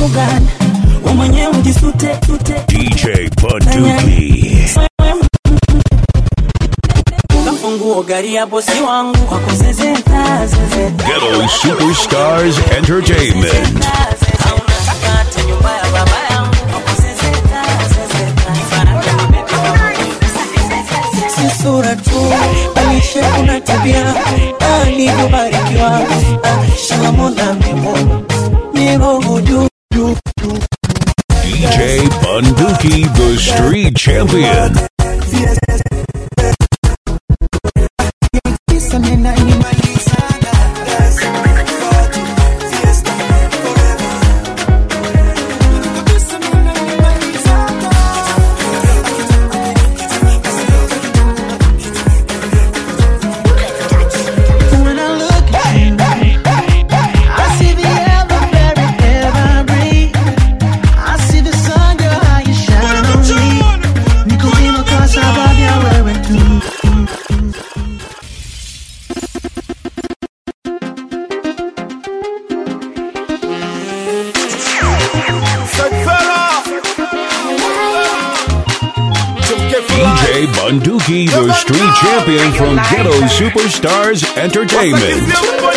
sababu gani we mwenyewe ujisute tute DJ Bunduki. kafunguo gari ya bosi wangu kwa kuzezeta zezeta Ghetto Superstars Entertainment. au nataka hata nyumba ya baba yangu kwa kuzezeta zezeta Kifaranga si sura tu bali shepu na tabia alivyobarikiwa Ah, shalamola memo miroho juu juu juu DJ Bunduki, the street champion. When I look at you, I see the ever very air I breathe. I see the sun, girl, how you shine on me. Niko wima kwa sababu ya wewe tu. DJ Bunduki, the street champion from Ghetto Superstars Entertainment.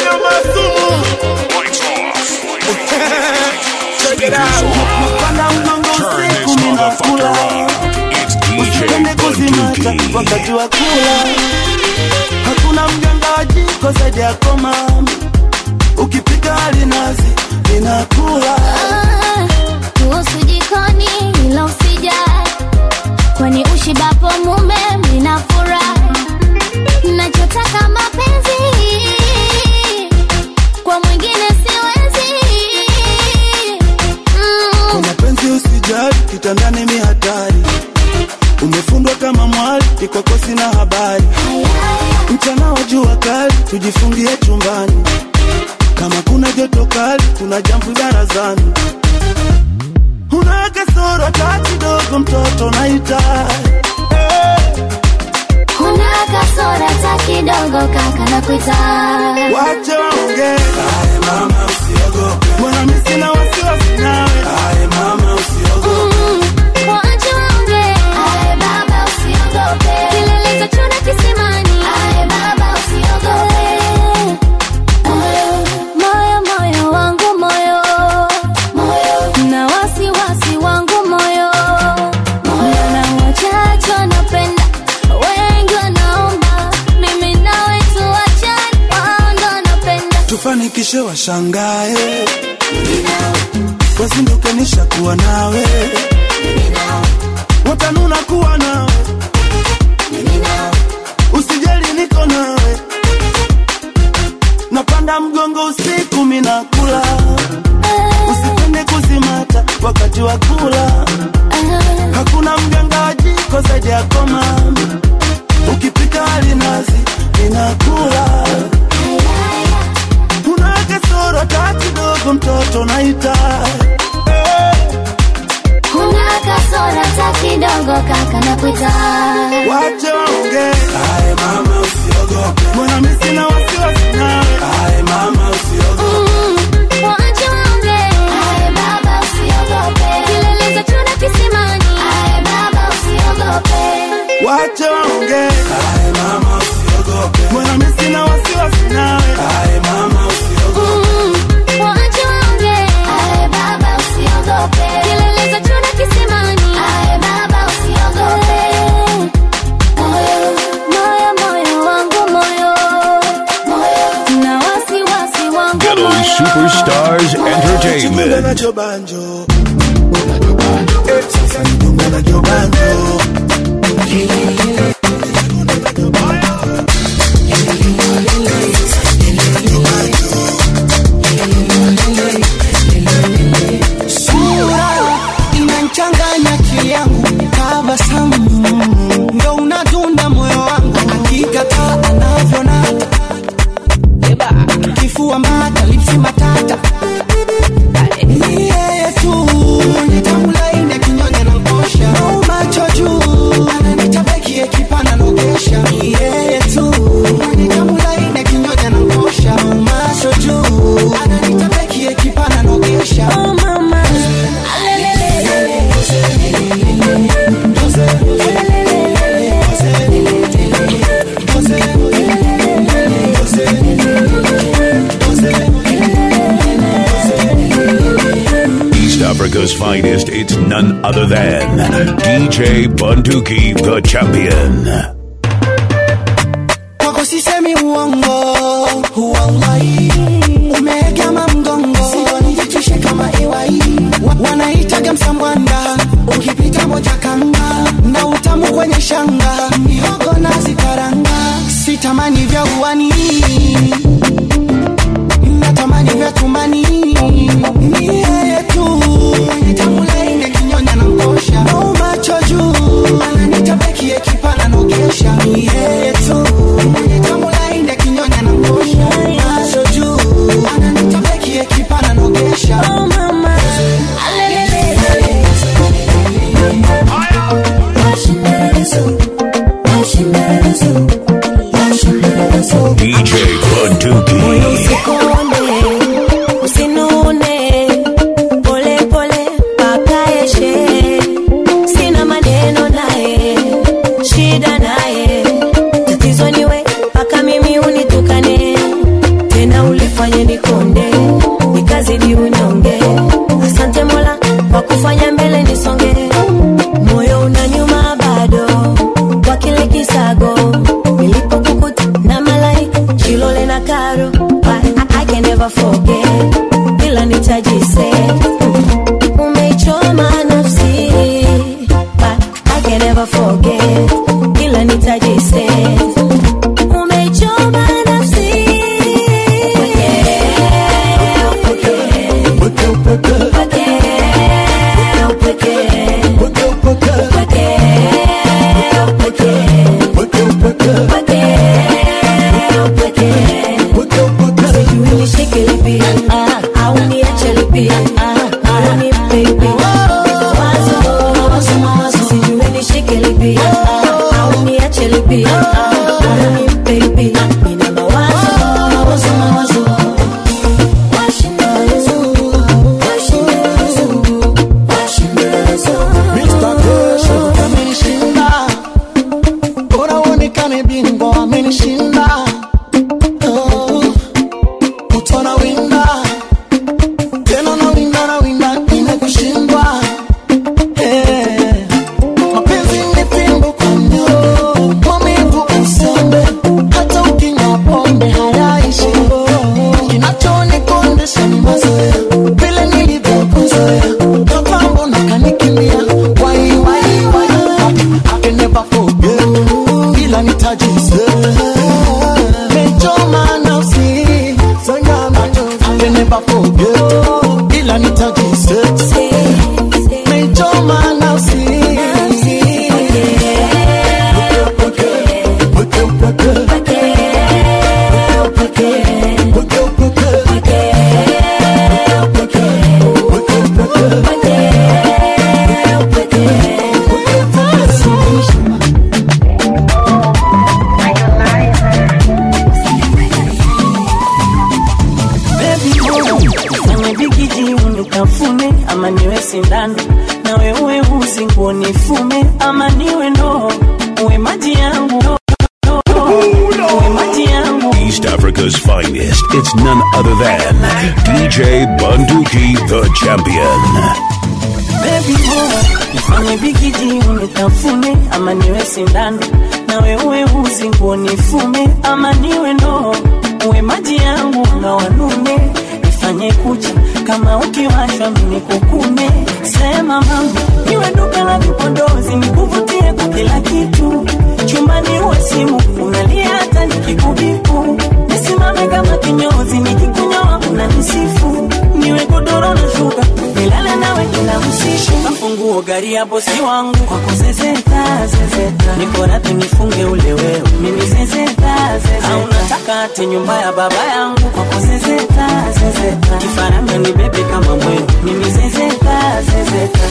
Speakers on. Turn this motherfucker up. It's DJ Bunduki. wakati wa kula hakuna mganga wa jiko zaidi yako mama ukipika alinazi linakula kuhusu jikoni ila usijali kwani ushibapo mume mnafurahi nachotaka mapenzi kwa mwingine siwezi kwa mm. mapenzi usijali kitandani mi hatari umefundwa kama mwali ikwako sina habari mchana wa jua kali tujifungie chumbani kama kuna joto kali kuna jambo barazani una kasoro hata kidogo mtoto naita kuna kasora ta kidogo kaka na kuita wache waongee mama usiogope mbona mi sina wasiwasi nawe mama usiogope Mm, waache waongee. Ae baba usiogope. Kilele cha chura kisimani. Ae baba usiogope. Moyo, moyo wangu moyo. Na wasiwasi wangu moyo. Na wachache wanapenda, wengi wanaomba. Mimi nawe tuachane, wao ndo wanapenda. tufanikishe washangae wazinduke nishakuwa nawe watanuna kuwa nawe usijali niko nawe napanda mgongo usiku minakula usipende kuzimata wakati wa kula hakuna mganga wa jiko zaidi yako mama ukipika alinazi ninakula una kasoro hata kidogo mtoto naita Kuna kasora ta kidogo kaka na kuita wache waongee aye mama usiogope mbona mi sina wasiwasi nawe aye mama usiogope Mm, waache waongee. Ae baba usiogope. Kilele cha chura kisimani. Ae baba usiogope. wache waongee aye mama usiogope mbona mi sina wasiwasi nawe aye mama usiogope Mm, waache waongee. Ae baba usiogope. Kilele cha chura kisimani. Ae baba usiogope. Moyo, moyo wangu moyo. Na wasiwasi wangu Ghetto moyo. Superstars Chidunga Entertainment. nacho banjo Eh, sasa nidunga nacho banjo sura inanchanganya akili yangu tabasamu ndo unadunda moyo wangu akikataa anavyonata kifua mbata lipsi matata ni yeye tu ni tamu laini akinyonya na ngosha au macho juu ananitabeki ekipa Africa's finest, it's none other than DJ Bunduki, the champion. kwako sisemi uongo uwaulai umeegama mgongo sijonijitishe kama iwai Wa- wanaitaga msambwanda ukipita moja kanga na utamu kwenye shanga mihogo na zikaranga sitamani vya uwani natamani vya tumbani ni yeye tu mwenye tamu laini kinyonya na mkosha au macho juu ananita beki ekipana nogesha ni yeye tu mwenye tamu laini kinyonya na mkosha macho juu ananita beki ekipana nogesha oh mama DJ Bunduki. usikone usinune pole pole pakaeshe sina maneno naye shida naye tatizo niwe mpaka mimi unitukane tena ulifanye nikonde nikazidi unyonge asante mola kwa kufanya mbele nisonge moyo una nyuma bado kwa kile kisago nilipokukuta na malaika chilole na karo but I, I can never forget ila nitajise umeichoma nafsi but I can never forget ila nitajise umeichoma nafsi Mr. Kesho amenishinda, bora uonekane bingwa amenishinda. Oh, utona winda tena na winda na winda imekushindwa. Eh, mapenzi ni fimbo kwa mnyororo, maumivu usiombe, hata ukinywa pombe hayaishi. Kinachonikodesha ni mazoea, vile nilivyokuzoea, mapambo na kanikimbia. Wai, wai, wai, I can never forget, ila nitajisema. Mechoma nafsi, sangama chozi. I can never forget, ila nitajisema. Mechoma nafsi. Baby boy, fanye bigiji unikafune ama niwe sindano na wewe uzi nguo nifume ama niwe ndoo uwe maji yangu uwe maji yangu East Africa's finest, it's none other than DJ Bunduki, the champion. Baby boy, nifanye bigiji unitafune ama niwe sindano na wewe uzi nguo nifume ama niwe ndoo uwe maji yangu na wanume nifanye kucha kama ukiwashwa mimi kukume sema mama niwe duka la vipodozi nikuvutie kwa kila kitu chumbani uwe simu unalia hata nikikubipu nisimame kama kinyozi nikikunyoa unanisifu niwe godoro na shuka nilale nawe kila usiku kafunguo gari ya bosi wangu kwako zezeta zezeta niko radhi nifunge ule wewe mimi zezeta zezeta au nataka ate nyumba ya baba yangu kwako zezeta zezeta kifaranga ni bebe kama mwewe mimi zezeta zezeta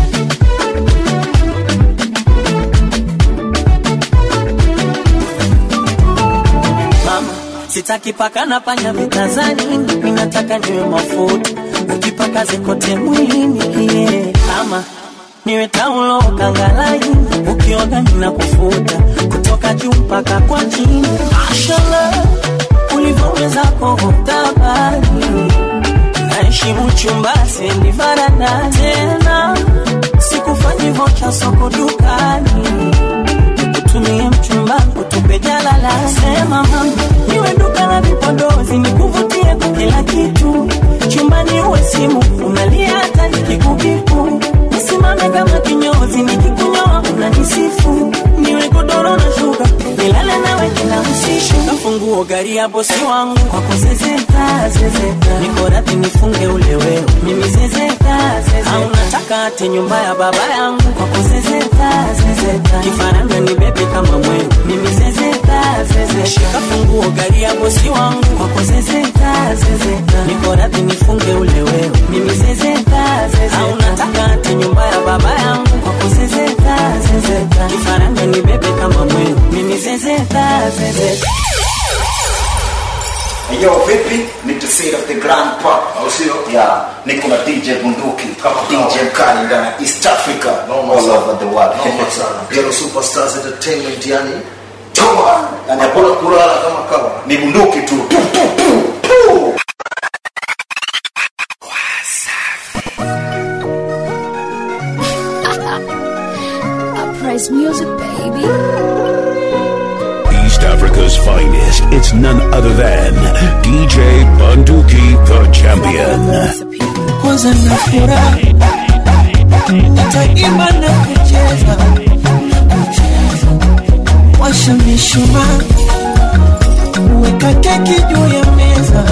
mama sitaki paka na panya vitazani ninataka niwe mafuta ukipaka zikote mwilini yeah. ama niwe taulo kangalaini ukioga nina kufuta kutoka juu mpaka kwa chini mashallah ulivyoweza kuhutabani naheshimu mchumba sendi varanda tena sikufanyi vocha soko dukani nikutumie mchumba kutupe jalala sema mama niwe duka la vipodozi nikuvutie kwa kila kitu chumbani uwe simu unalia hata nikikukipu nisimame kama kinyozi nikikunyoa unanisifu niwe godoro na shuka nilale nawe kila usiku kafunguo gari ya bosi wangu kwako zezeta zezeta niko radhi nifunge ule wewe mimi zezeta zezeta au nataka ate nyumba ya baba yangu kwako zezeta zezeta kifaranga ni bebe kama mwewe mimi zezeta zezeta shika funguo gari ya bosi wangu kwako zezeta zezeta niko radhi nifunge ule wewe mimi zezeta zezeta au nataka ate nyumba ya baba yangu kwako zezeta zezeta kifaranga ni bebe kama mwewe mimi zezeta zezeta Yo, vipi? Ni the seed of the grand pop. Au sio? Yeah, niko na DJ Bunduki. DJ mkali ndani ya East Africa. all over the world. Noma sana. Ghetto Superstars Entertainment yani Toa. Yani hakuna hakuna kulala kama kawa. ni bunduki tu. Tu, tu, tu, tu. Uprise music, baby. East Africa's finest. It's none other than DJ Bunduki, the champion. kwanza na furaha nitaimba na kucheza washa mishumaa weka keki juu ya meza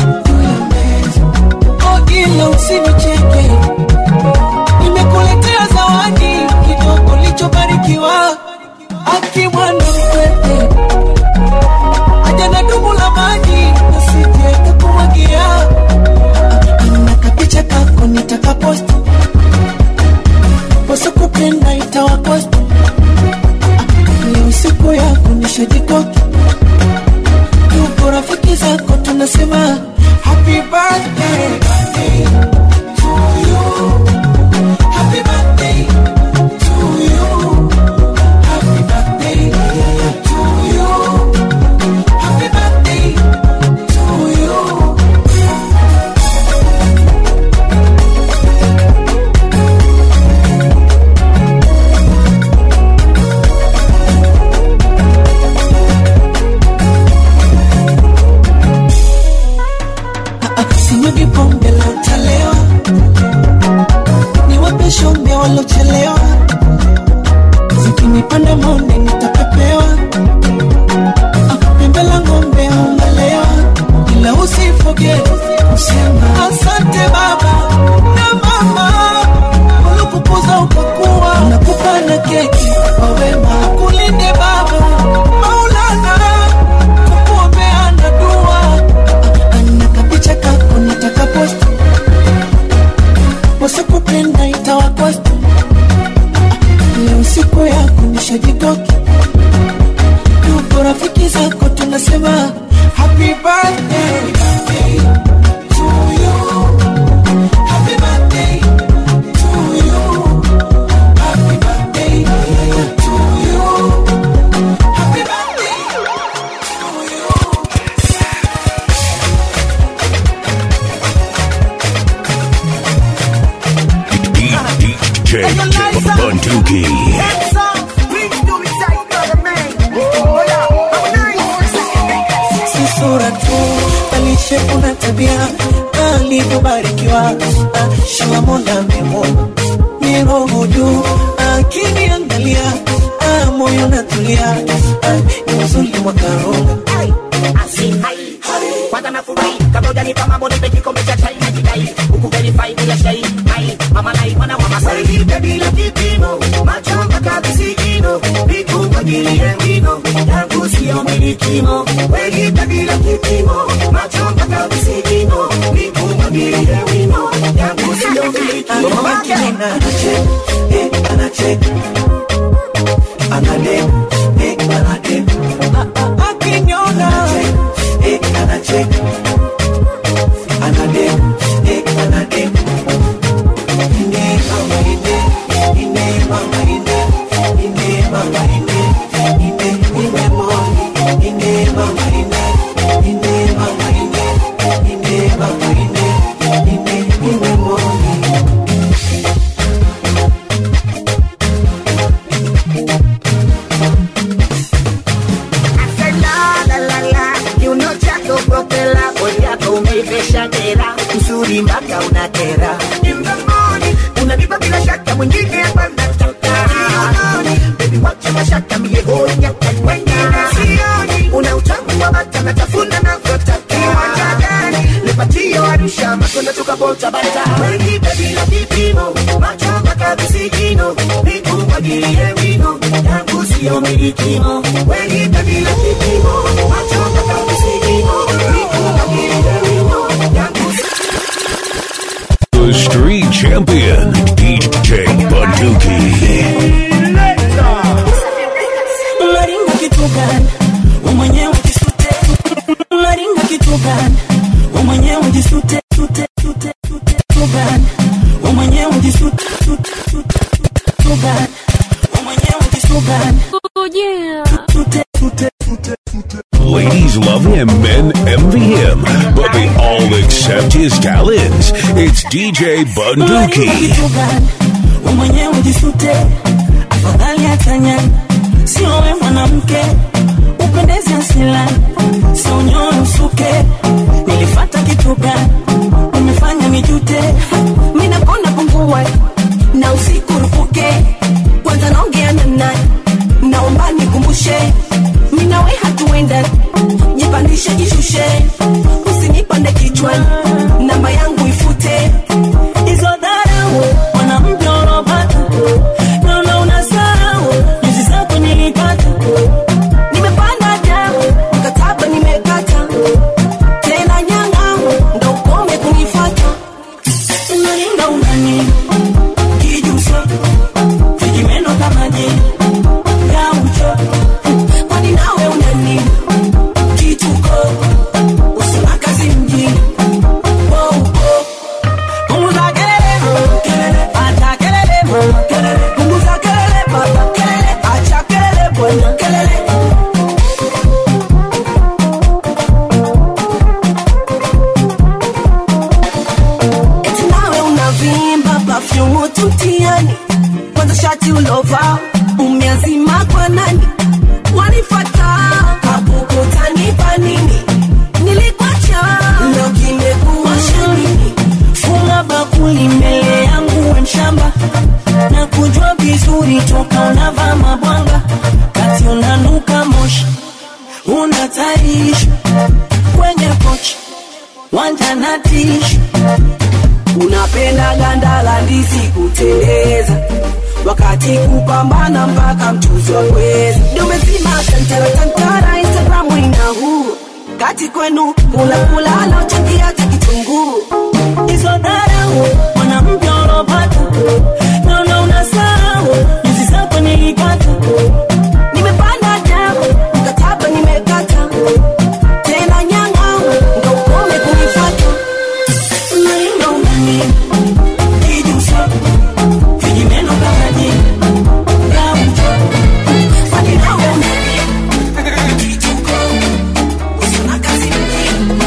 oh, ila usinicheke nimekuletea zawadi kidogo lichobarikiwa akimwana mkwete aja na dumu la maji nasije kakumwagia na kapicha kako nitakaposti wasokupenda itawakosti leo siku yako nishajikoki tuko rafiki zako tunasema happy birthday to you. Happy birthday to you. Happy birthday to you. Happy birthday to you. sinyugi pombe la utalewa niwape shombe walochelewa zikinipanda monde nitapepewa Ah, pembe la ng'ombe aumalewa ila usifoge kusema asante baba na mama walikukuza ukakuwa nakupa na keki kwa wema kulinde baba maulana kukuombea na dua ana kapicha kako nataka posti wasikupenda itawakosti leo siku yako nishajikoki tuko rafiki zako tunasema happy birthday to you. Happy birthday to you. Happy birthday to you. Happy birthday to you. DJ Bunduki. si sura tu alishe kuna tabia alivyobarikiwa shala mola memwona ni roho juu akiniangalia ah, moyo natulia ah, ni uzuri mwakarunga kwanza nafurahi kabla hujanipa mambo nipe kikombe cha chai najidai huku verify bila shai ai mama nai mwana wa masai nipe bila kipimo macho mpaka visigino nikumwagilie wino yangu sio milikimo wenipe bila kipimo macho mpaka visigino nikumwagilie wino yangu sio milikimo Anacheka, eh, anacheka. Anadem, eh, anadem. Akiniona, eh, anacheka. Anadem, eh, anadem. Ine mama ine, ine mama ine, ine mama ine, ine ine moni, ine mama ine, ine mama ine, ine mama ine, ine ine mpaka unakera In the morning, unanipa bila shaka mwingine hapa nataka Jioni, baby wacha mashaka mie hoi nyaka wengine sioni una utamu wa bata natafuna navyotaka kiwanja gani nipatio arusha matunda tukabota bata wengi baby na kipimo macho mpaka visigino nikumwagilie wino yangu sio milikimo wengi baby na kipimo macho mpaka visigino nikumwagilie wino yangu The street champion, DJ Bunduki. unaringa kitu gani we mwenyewe jisute unaringa kitu gani we mwenyewe jisute sute sute sute kitu gani we mwenyewe jisute sute sute kitu gani we mwenyewe jisute gani sute sute sute Ladies love him, men envy him, but they all accept his talents. It's DJ Unaringa Bunduki. kitu gani we mwenyewe jisute afadhali atanya sio we mwanamke upendeze asilani sio unyoe usuke nilifata kitu gani umefanya nijute minakona pungua na usiku rupuke kwanza naongea na nani naomba nikumbushe minawe hatuenda jipandishe jishushe usinipande kichwani namba yangu ifute hizo dharau mwanamke unaopata naona unasahau juzi zako nilipata nimepanda damu mkataba nimekata tena nyang'au ndo ukome kunifata unaringa unani kijuso vijimeno kama je gaucho kwani nawe unani kituko usina kazi mjini wouko punguza kelele kelele acha kelele mama kelele punguza kelele baba kelele acha kelele bwana kelele eti nawe unavimba pafyumu tutiani kwanza shati ulova umeazima kwa nani wanifata kapukutanipa nini nilikwacha leo kimekuwasha nini funga bakuli mbele yangu we mshamba na kujua vizuri toka unavaa mabwanga kati unanuka moshi unataishi kwenye pochi wanja na tishu unapenda ganda la ndizi kuteleza wakati kupambana mpaka mchuzi wa kwezi dumezima tantara tantara instagramu ina huu kati kwenu kula kula naochangia hata kitunguu hizo dharau mwanamke unaopata naona unasahau juzi zako nilipata nimepanda damu mkataba nimekata tena nyang'au ndo ukome kunifata unaringa unani kijuso vijimeno kama je gaucho kwani nawe unani kituko usina kazi mjini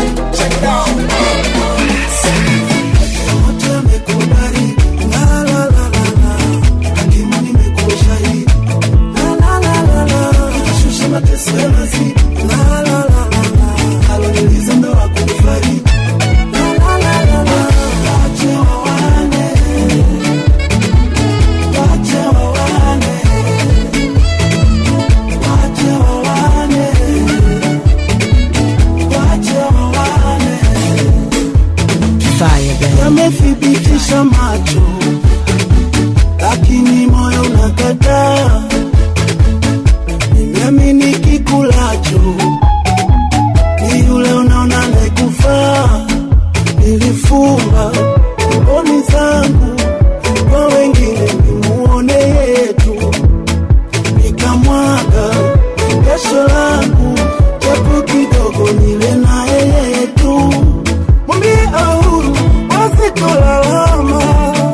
yamethibitisha macho lakini moyo unakataa nimeamini kikulacho ni yule unaona nekufaa nilifumba mboni zangu kwa wengine nimuone yetu nikamwaga jasho langu japo kidogo nile naye yetu mwambie ahuru wasitolalama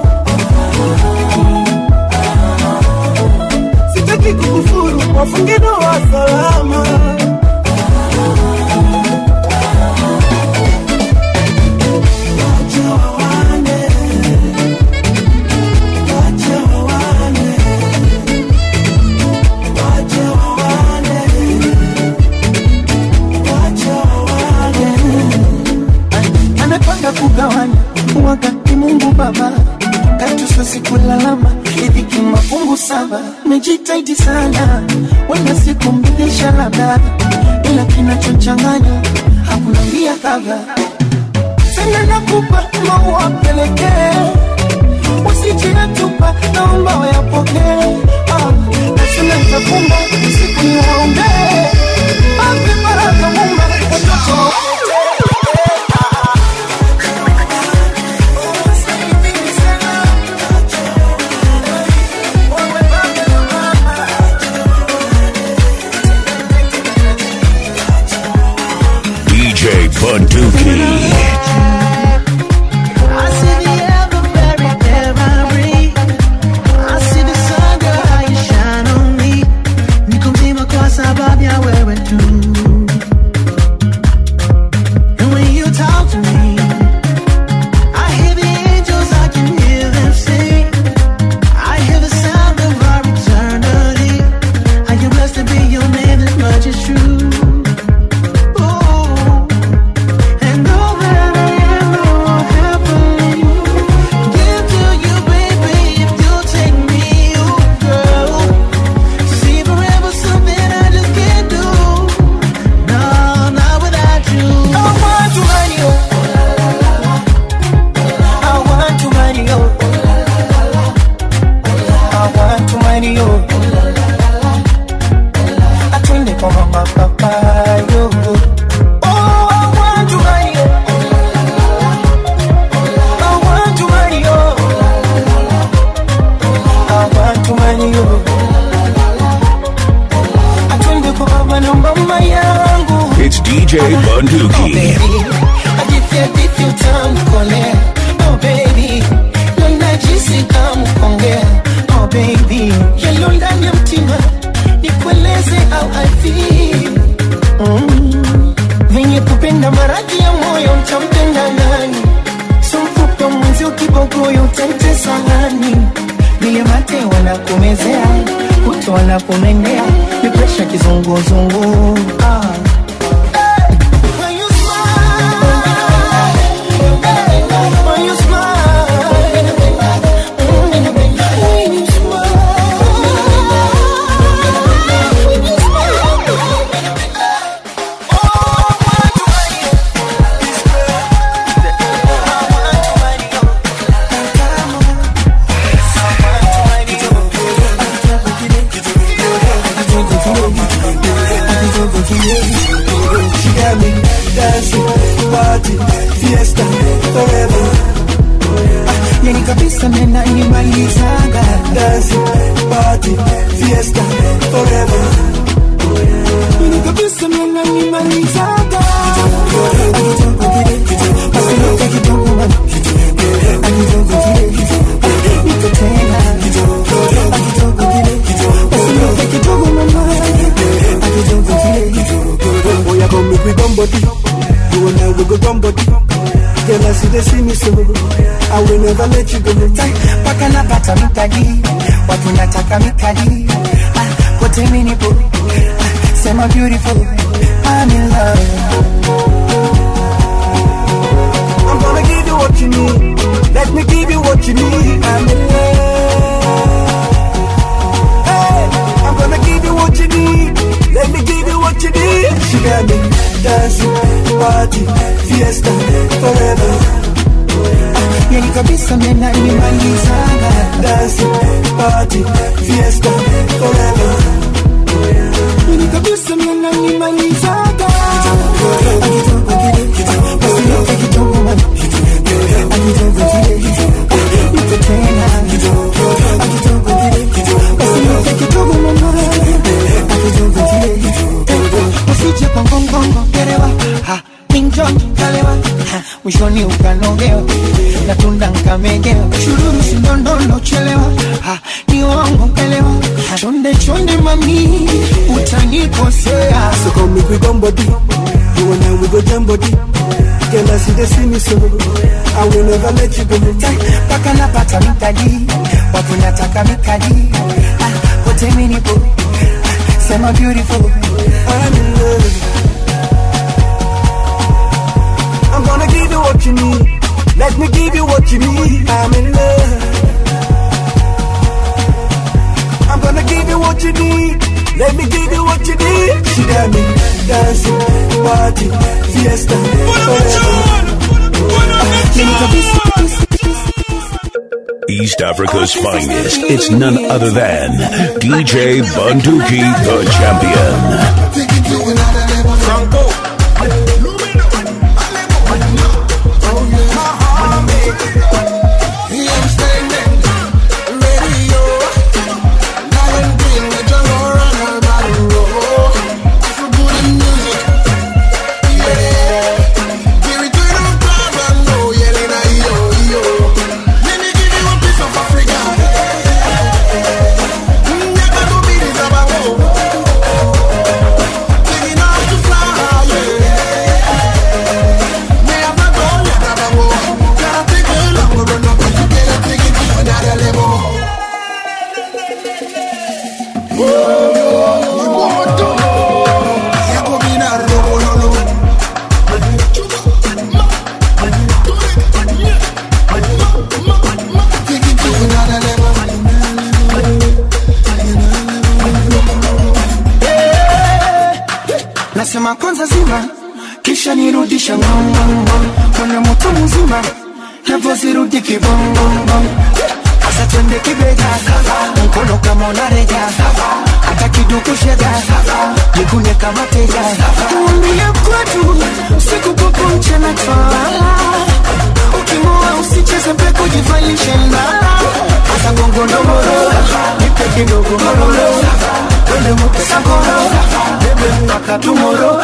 sitaki kukufuru wafunge ndoa salama Wache wawane. baba katusosi kulalama idhiki mafungu saba mejitaidi sana wenda siku mbidhisha labda ila kinachochanganya hakuna mbia kava tena nakupa maua pelekee usijiyatupa naomba wayapokee ah, nasema nitafunga siku niwaombee ape baraka mumba watoto DJ Bunduki. I see the ever very air I breathe. I see the sun, girl, how you shine on me. Niko mzima kwa sababu ya wewe tu. And when you talk to me, I hear the angels, I can hear them sing. I hear the sound of our eternity. I am blessed to be your name, as much is true. Ooh. And all that I am, all happily give to you, baby, if you take me, oh girl. See forever something I just can't do. No, not without you. I want to marry you. I want to marry you. I want to marry you. Atwende kwa mama papa yo. Oh, I want to marry you. I want to marry you. I want to marry you. Atwende kwa baba na mama yangu. It's DJ Bunduki. yalo ndani ya mtima nikueleze au avi venye kupenda maradhi ya moyo mtampenda nani somfupa mwenzi ukibogoyo utaitesa nani vile mate wanakumezea kuto wanakumendea ni presha kizunguzungu ah. When you smile, when you smile, when you She got me dancing, party, fiesta, forever. yani kabisa mena inimalizaga Dancing, party, fiesta, forever. yani kabisa mena inimalizaga Asiloka kidogo mama Akidogo kile Niko tena Akidogo kile Asiloka kidogo mama Akidogo kile Oh, yeah, come make we gum body. You and I we go gum body. Girl, I see they see me so. I will never let you go. Paka napata mitaji Watu nataka mikaji Ah, Kote minipo Ah, Sema beautiful I'm in love I'm gonna give you what you need. Let me give you what you need. I'm in love. Hey, I'm gonna give you what you need. Let me give you what you need. She got me dancing, party, fiesta, forever. Yani kabisa mena inimalizaga Dancing, party, fiesta, forever. Yani kabisa mena inimalizaga Akidogo kile Asiloka kidogo mama Akidogo kile Niko tena Akidogo kile Asiloka kidogo mama Akidogo kile Usije kwa ngongongo gerewa Ha Minjon kalewa Ha Mwishoni ukanogewa Na tunda nkamegewa Shururu sindondondo chelewa Ha Ni wangu kelewa Ha Chonde chonde mami Utanikosea So come make we gum body. You and I we go jam body. Girl, I see they see me so. I will never let you go. mpaka napata mitaji watu nataka mikaji ah, kote minipo ah, sema beautiful I'm in love. I'm gonna give you what you need. Let me give you what you need. I'm in love. I'm gonna give you what you need. Let me give you what you need. She got me dancing, party, fiesta, forever. East Africa's finest. It's none other than DJ Bunduki, the champion. Nasema kwanza zima kisha nirudisha ngongongong kwenye moto mzima navyozirudi kibongongong sasa twende kibega mkono kama unareja hata kiduku shega jikune kama teja tuambie kwetu siku popo mchana twala ukimoa usicheze peku jivalishe ndala hasa gongo ndomoro nipe kidogo mororo twende muke sakoro bebe mpaka tumoro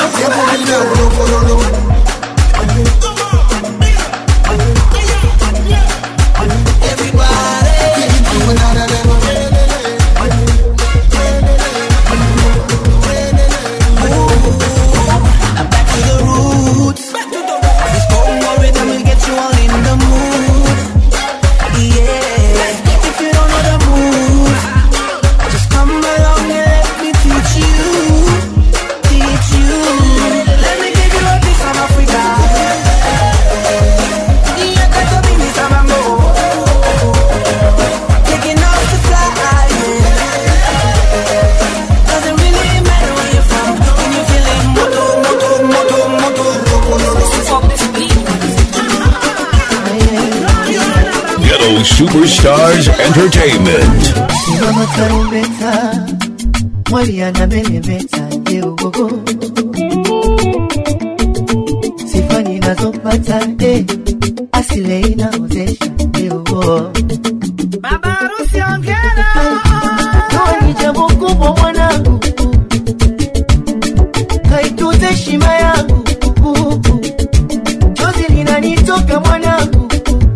I'm back to the roots. This Congo rhythm will get you all in the mood. Yeah. If you don't know the moves, just come along and let me teach you. Teach you. Let me give you a piece of Africa. Yeah, got to be Miss Amamo. Taking off to fly. Doesn't really matter where you're from. When you're feeling moto, moto, moto, moto, Fuck this beat. Ghetto Superstars Entertainment. Simama tarumbeta, mwali anameremeta, yeogogo sifa ninazopata eh, asile inaozesha yeogo Baba harusi ongera, ndoa ni jambo kubwa mwanangu, kaitunze heshima yangu, chozi linanitoka mwanangu,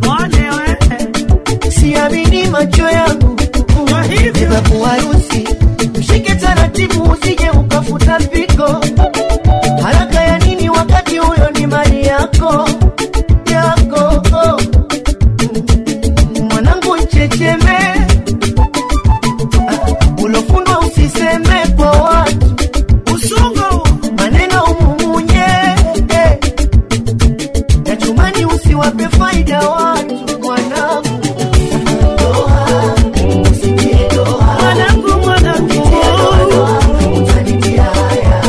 siamini macho yangu beba kuharusi mshike taratibu usije ukafuta mpiko haraka ya nini wakati huyo ni mali yako yako mwanangu nchecheme Ah, ulofundwa usiseme kwa watu usungo maneno umumunye eh. na chumani usiwape faida watu mwanangu Mwanangu, mwanangu, utanitia haya.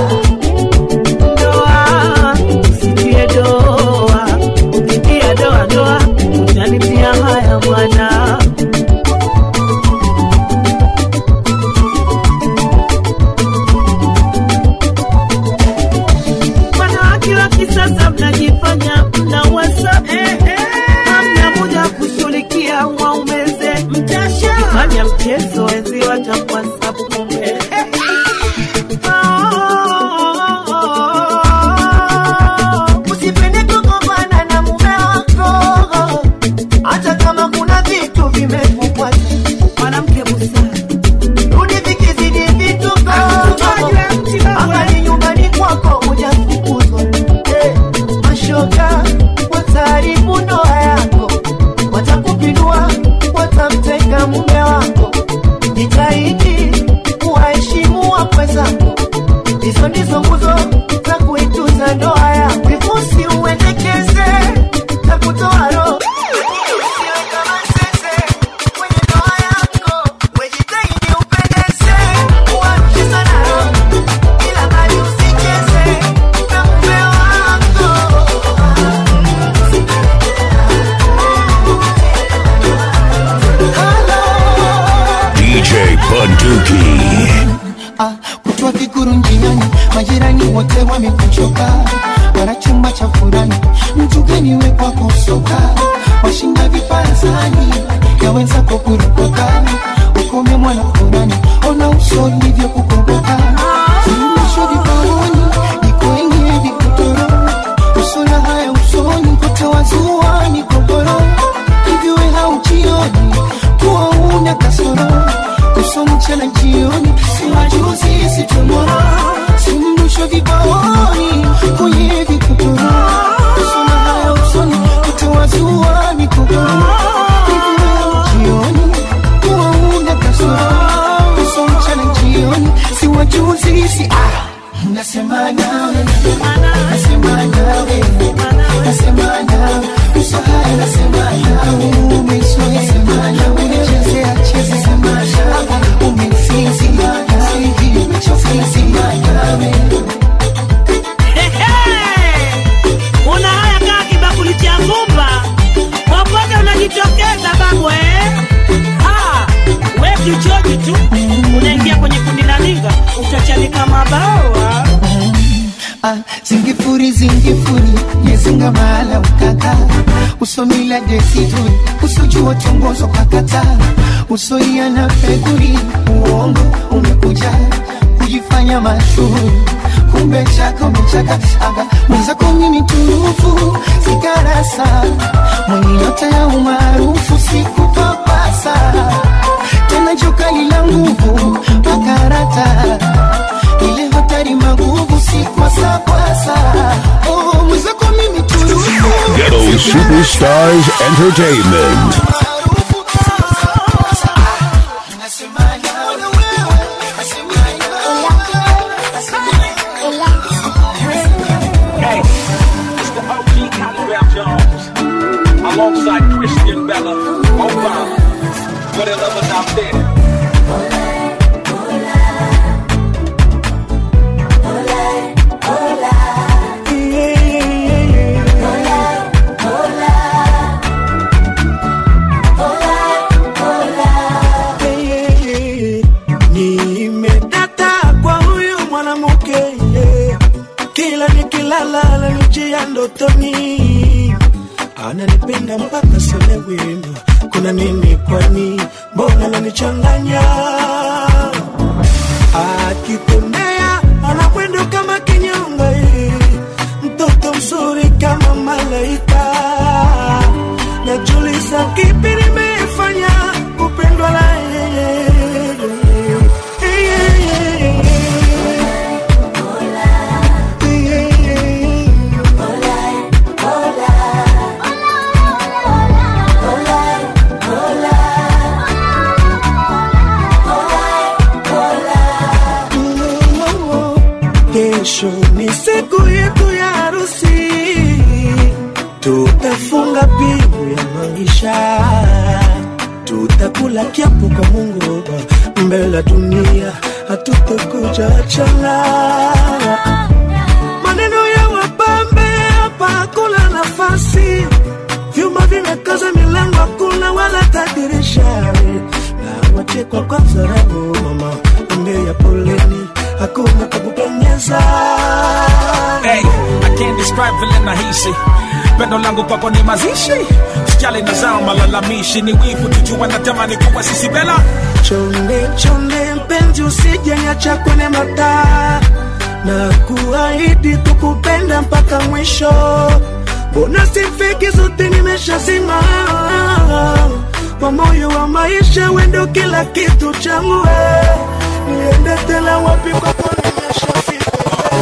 Ndoa, usitie doa. Ukitia doa, doa, utanitia haya mwana. Wanawake wa kisasa mnajifanya mna WhatsApp. Hamna muda kushughulikia waumeze mtasha fanya mchezo wenzi watakuwa sabu kumbe Usipende kugombana na mume wako hata kama kuna dhiki Bunduki. ah, kutwa viguru njiani, majirani wote wamekuchoka, wana chumba cha furani, mtu gani we kwako soka, washinda viparazani ya wenzako kuropoka, ukome mwana furani, ona uso ulivyo kukomboka, suluhisho vipaoni niko wenye vikutoro, usona haya usoni, kutawazua ni kogoro, hivyo we haujioni kuwa una kasoro uso mchana jioni, si majuzi si tomorrow, si mrusho vibaoni kwenye vikutoro, usona haya usoni, kutawazua migogoro, hivi leo jioni kuwa una kasoro, uso mchana jioni, si wajuzi si ah Nasema nawe, nasema nawe, nasema nawe, uso haya nasema nawe, umezoea sema nawe, umechezea cheza sema nawe, umesinzi nawe, umechosinzi nawe. una haya kaa kibakuli cha vumba popote unajitokeza babu eh? Ah, we kichoji tu unaingia kwenye kundi la liga utachanika mabawa Ah, zingifuri zingifuri yezinga mahala ukaka usomila desituri usojua tongozo kakata usoia na peguri uongo umekuja kujifanya mashuhuri kumbe chaka umechaka aga mwenzako mimi turufu sikarasa mwenye nyota ya umaarufu sikupapasa tena jokali la nguvu makarata ile hatari maguvu si kwasapasa oh, mwenzako mimi turufu Ghetto Superstars Entertainment. Hey, it's the OG Cottonwell Jones alongside Christian Bella. Obama. What a lovers out there. nimedata kwa huyu mwanamke yeah. kila nikilala ananijia ndotoni ananipenda mpaka selewi kuna nini kwani mbona ananichanganya akitembea anakwenda kama kinyonga eh. mtoto mzuri kama malaika najuliza kipi nimefanya kupendwa na yeye Kesho ni siku yetu ya harusi, tutafunga pingu ya maisha, tutakula kiapo kwa Mungu mbele ya dunia, hatutakuja achana. Maneno ya wapambe hapa hakuna nafasi, vyuma vimekaza milango, hakuna wala tadirisha, na wachekwa kwa dharau. Mama ambia poleni, hakuna kakuponyeza Hey, I can't describe vile nahisi pendo langu kwako ni mazishi sijali na zao malalamishi ni wivu tujua natamani kuwa sisi bela chonde chonde mpenzi usijeniacha kwenye mataa na kuahidi kukupenda mpaka mwisho mbona sifiki zote nimeshazima kwa moyo wa maisha wendo kila kitu changu we. niende tena wapi kwako nimeshafika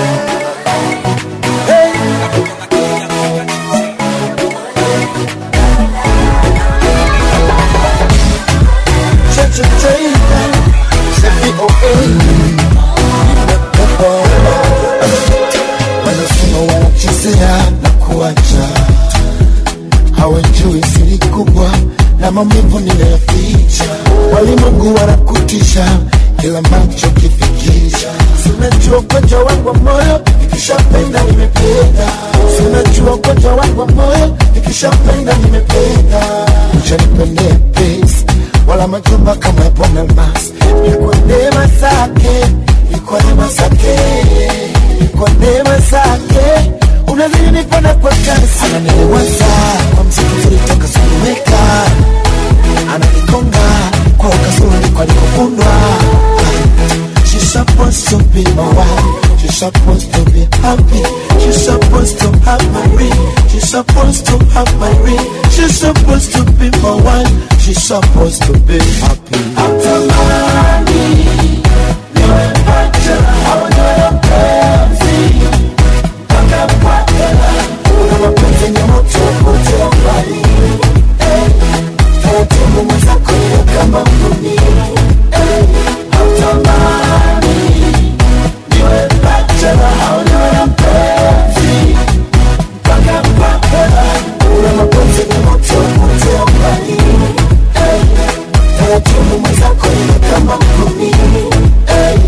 wanasema wanachezea na kuacha, hawajui siri kubwa na maumivu ninayoficha. Walimwengu wanakutisha kila macho kifikisha, sinajua ugonjwa wangu wa moyo, ikishapenda nimependa, sinajua ugonjwa wangu wa moyo, ikishapenda nimependa, uchanipendea pesi wala majumba kama ya Bwana Mas. Ni kwa neema zake, ni kwa neema zake, ni kwa neema zake unazidi nipanda kwa kasi. Ananiweza kwa mziki mzuri toka sikuweka, ananikonga kwa ukazuri kwa alikofundwa. She's supposed to be my wife. She's supposed to be happy. She's supposed to have my ring. She's supposed to have my ring. She's supposed to be my wife. She's supposed to be happy. Natamani niwe pacha au niwe mpenzi mpaka mpaka una mapenzi yenye moto moto mbali. Eh, taratibu mwenzako niwe kama mbuni. Eh, natamani niwe pacha au niwe mpenzi mpaka mpaka una mapenzi yenye moto moto mbali. Eh, taratibu mwenzako niwe kama mbuni. Eh,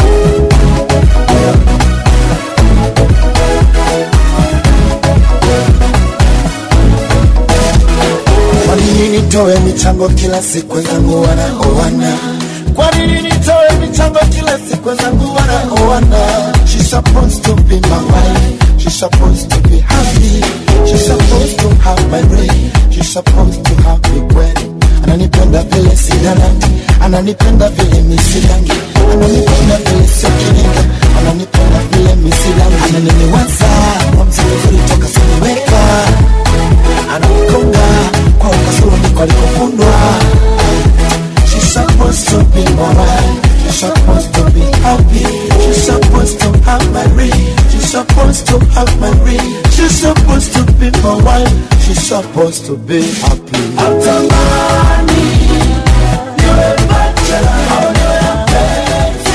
Kwa nini nitoe michango kila siku wenzangu wanaoana? Kwa nini nitoe michango kila siku wenzangu wanaoana? She's supposed to be my wife. She's supposed to be happy. She's supposed to have my ring. She's supposed to have big wedding. Ananipenda vile sidanandi, ananipenda vile misidangi, ananipenda vile sikiringa, ananipenda vile misidangi, ananiniwaza kwa mzuri toka siniweka ananikonga kwa ukazuri kwa alikofundwa. She's supposed to be my wife. She's supposed to be happy. She's supposed to have my ring. She's supposed to have my ring. She's supposed to be my wife. She's supposed to be happy. Natamani niwe bachelor au niwe mpenzi.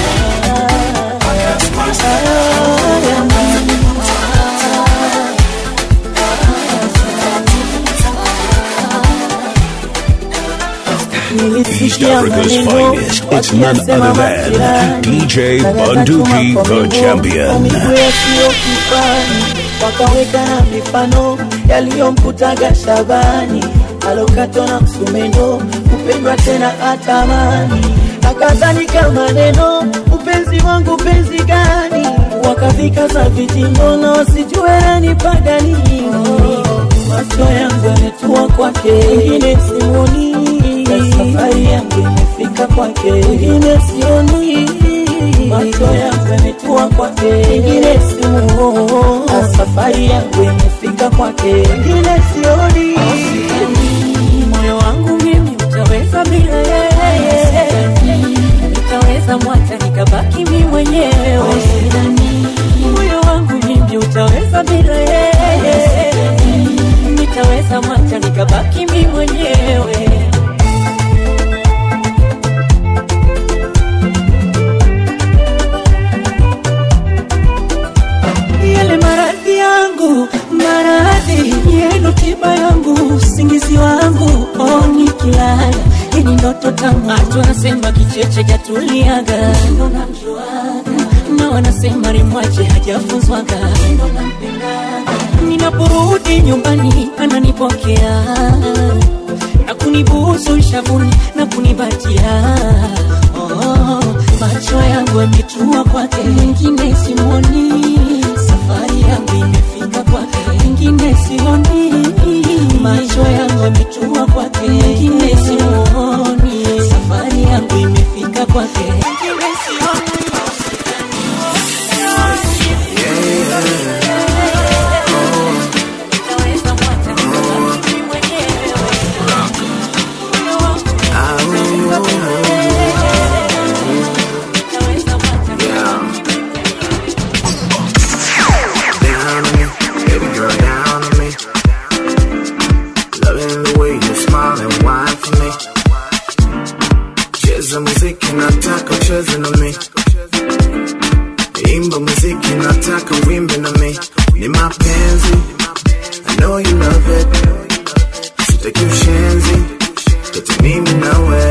East Africa's finest. It's none other than DJ Bunduki, the champion. sio kifani wakaweka na mifano yaliyomkutaga Shabani alokatwa na msumeno kupendwa tena atamani akadhalika maneno upenzi wangu penzi gani wakafika za vitindo na wasijue nanipaga nini macho yangu yametua kwake ingine sioni na safari yangu imefika kwake ingine sioni macho yangu yametua kwake ingine simuoni na safari yangu imefika kwake ingine sioni moyo wangu mimi utaweza bila yeye nitaweza mwacha nikabaki mi mwenyewe moyo wangu mimi utaweza bila yeye nitaweza mwacha nikabaki mi mwenyewe yale maradhi yangu maradhi yenu tiba yangu usingizi wangu oh, nikilala ini ndoto tamatu wanasema kicheche jatuliaga ndo namjuaga na wanasema rimwache hajafunzwaga ndo nampendaga ninaporudi nyumbani ananipokea na kunibusu shavuni na kunibatia oh, macho yangu yametua kwake ingine simwoni safari yangu imefika kwake ingine sioni macho yangu yametua kwake ingine simuoni safari yangu imefika kwake ingine sioni Down on me, baby girl, down on me. Loving the way you smile and whine for me. Cheza muziki, nataka ucheze na mi. Imba muziki, nataka uimbe na mi. Ni mapenzi, I know you love it. Sitaki ushenzi, kati mimi nawe.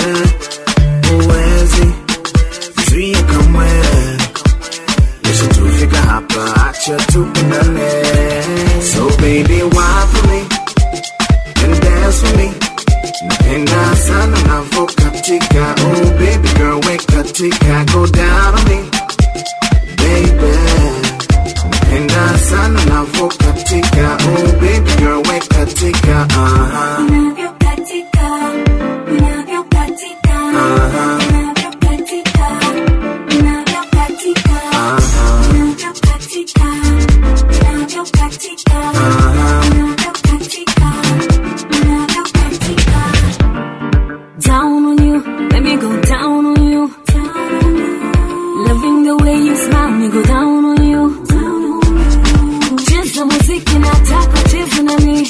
Uwezi, zuia kamwe. Lisha tufika hapa, acha tupendane. So baby, why for me? And dance for me. Napenda sana navokatika Oh baby girl we katika Go down on me Baby Napenda sana navokatika Oh baby girl we katika uh-huh. Uh-huh. Down on you, let me go down on you. Loving the way you smile, me go down on you. Cheza muziki nataka cheza na mi.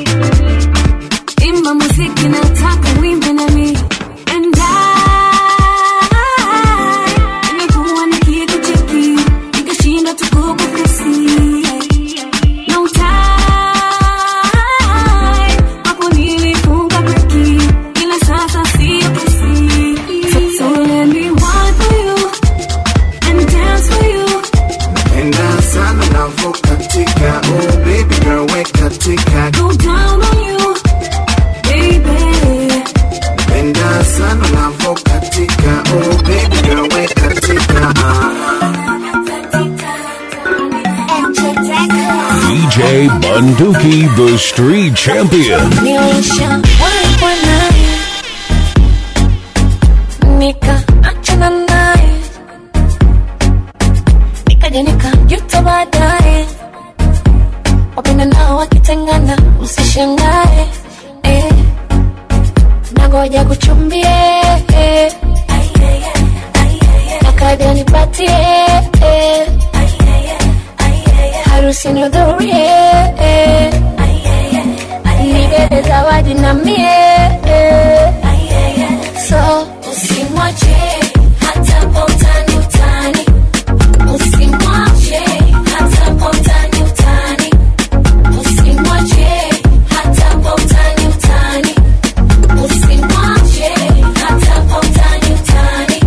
Imba muziki nataka wimbe na mi. And I, nimekuwa nikikucheki, nikashinda tu kukufesi. No time, hapo nilifunga breki, ila sasa sio kesi. So, so let me wine for you and dance for you. Napenda sana navokatika Oh baby girl we katika Go down on you, baby. Napenda sana navokatika Oh baby girl we katika DJ Bunduki, the street champion. nilisha walikuwa naye nikaachana naye nikaja nikajuta baadaye wapenda nao wakitengana usishangae eh. nagoja kuchumbie eh. nakaja nipatie eh. harusi nihudhurie eh. nibebe zawadi na mie so usimwache hata kwa utani utani usimwache hata kwa utani utani usimwache hata kwa utani utani usimwache hata kwa utani utani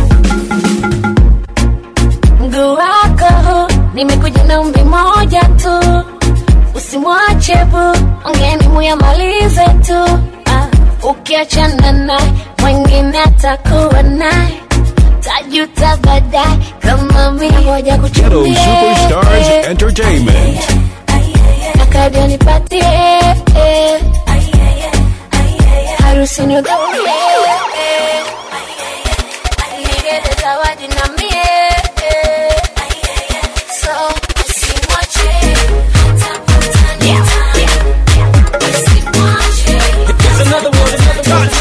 mguu wako nimekuja na umbi moja tu usimwache bu ongeni muyamalize tu ah, ukiachana naye mwingine atakuwa naye tajuta baadaye kama mingoja Ghetto Superstars Entertainment. akaja nipatie harusi nihudhurie nibebe zawadi na mie so usimwache hata kwa utani utani. Usimwache Here's another one, another one.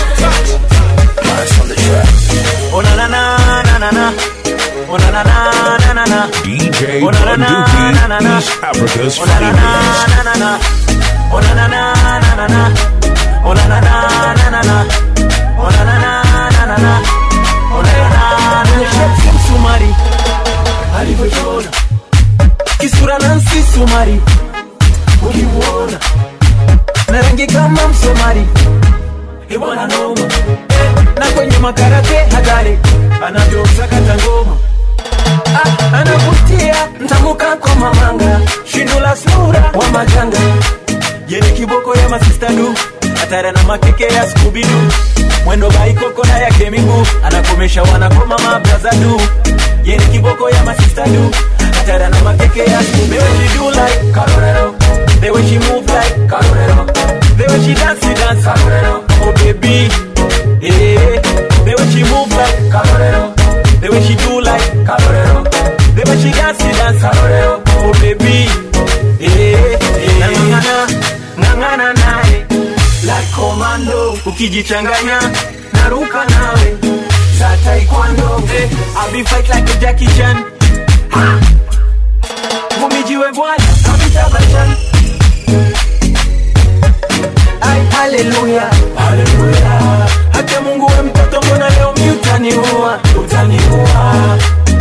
Oh na na na na na na. Oh na na na na na na. DJ Oh na na na na na Bunduki, na. East Africa's Oh na na finest. na na na. Oh na na na na na na. Oh na na na na na na. Oh na na na na na na. Oh na na na na. Shepsi msumari alivyochora kisura Nancy Sumari ukimuona na rangi kama msomari ibwana noma na kwenye makarate hatari anavyosakata ngoma Ah, anavutia mtambuka kwa mamanga shindo la sura wa majanga yene kiboko ya masistadu hatara na makeke ya skubidu mwendo baikoko na yake miguu anakomesha wanakoma mabrazadu yene kiboko ya masistadu hatara na makeke ya skubidu The way she do like Carolero The way she move like Carolero The way she dance, she dance Carolero Oh baby Yeah The way she move like Carolero The way she do like Carolero The way she dance, she dance Carolero Oh baby Yeah yeah Ngangana Ngangana naye Like commando Ukijichanganya Naruka nawe Za taekwondo eh, I'll be fight like a Jackie Chan Ha! Mumijiwe bwana Kapita Bachan Ay, haleluya haleluya hata mungu we mtoto mbona leo mi utaniua utaniua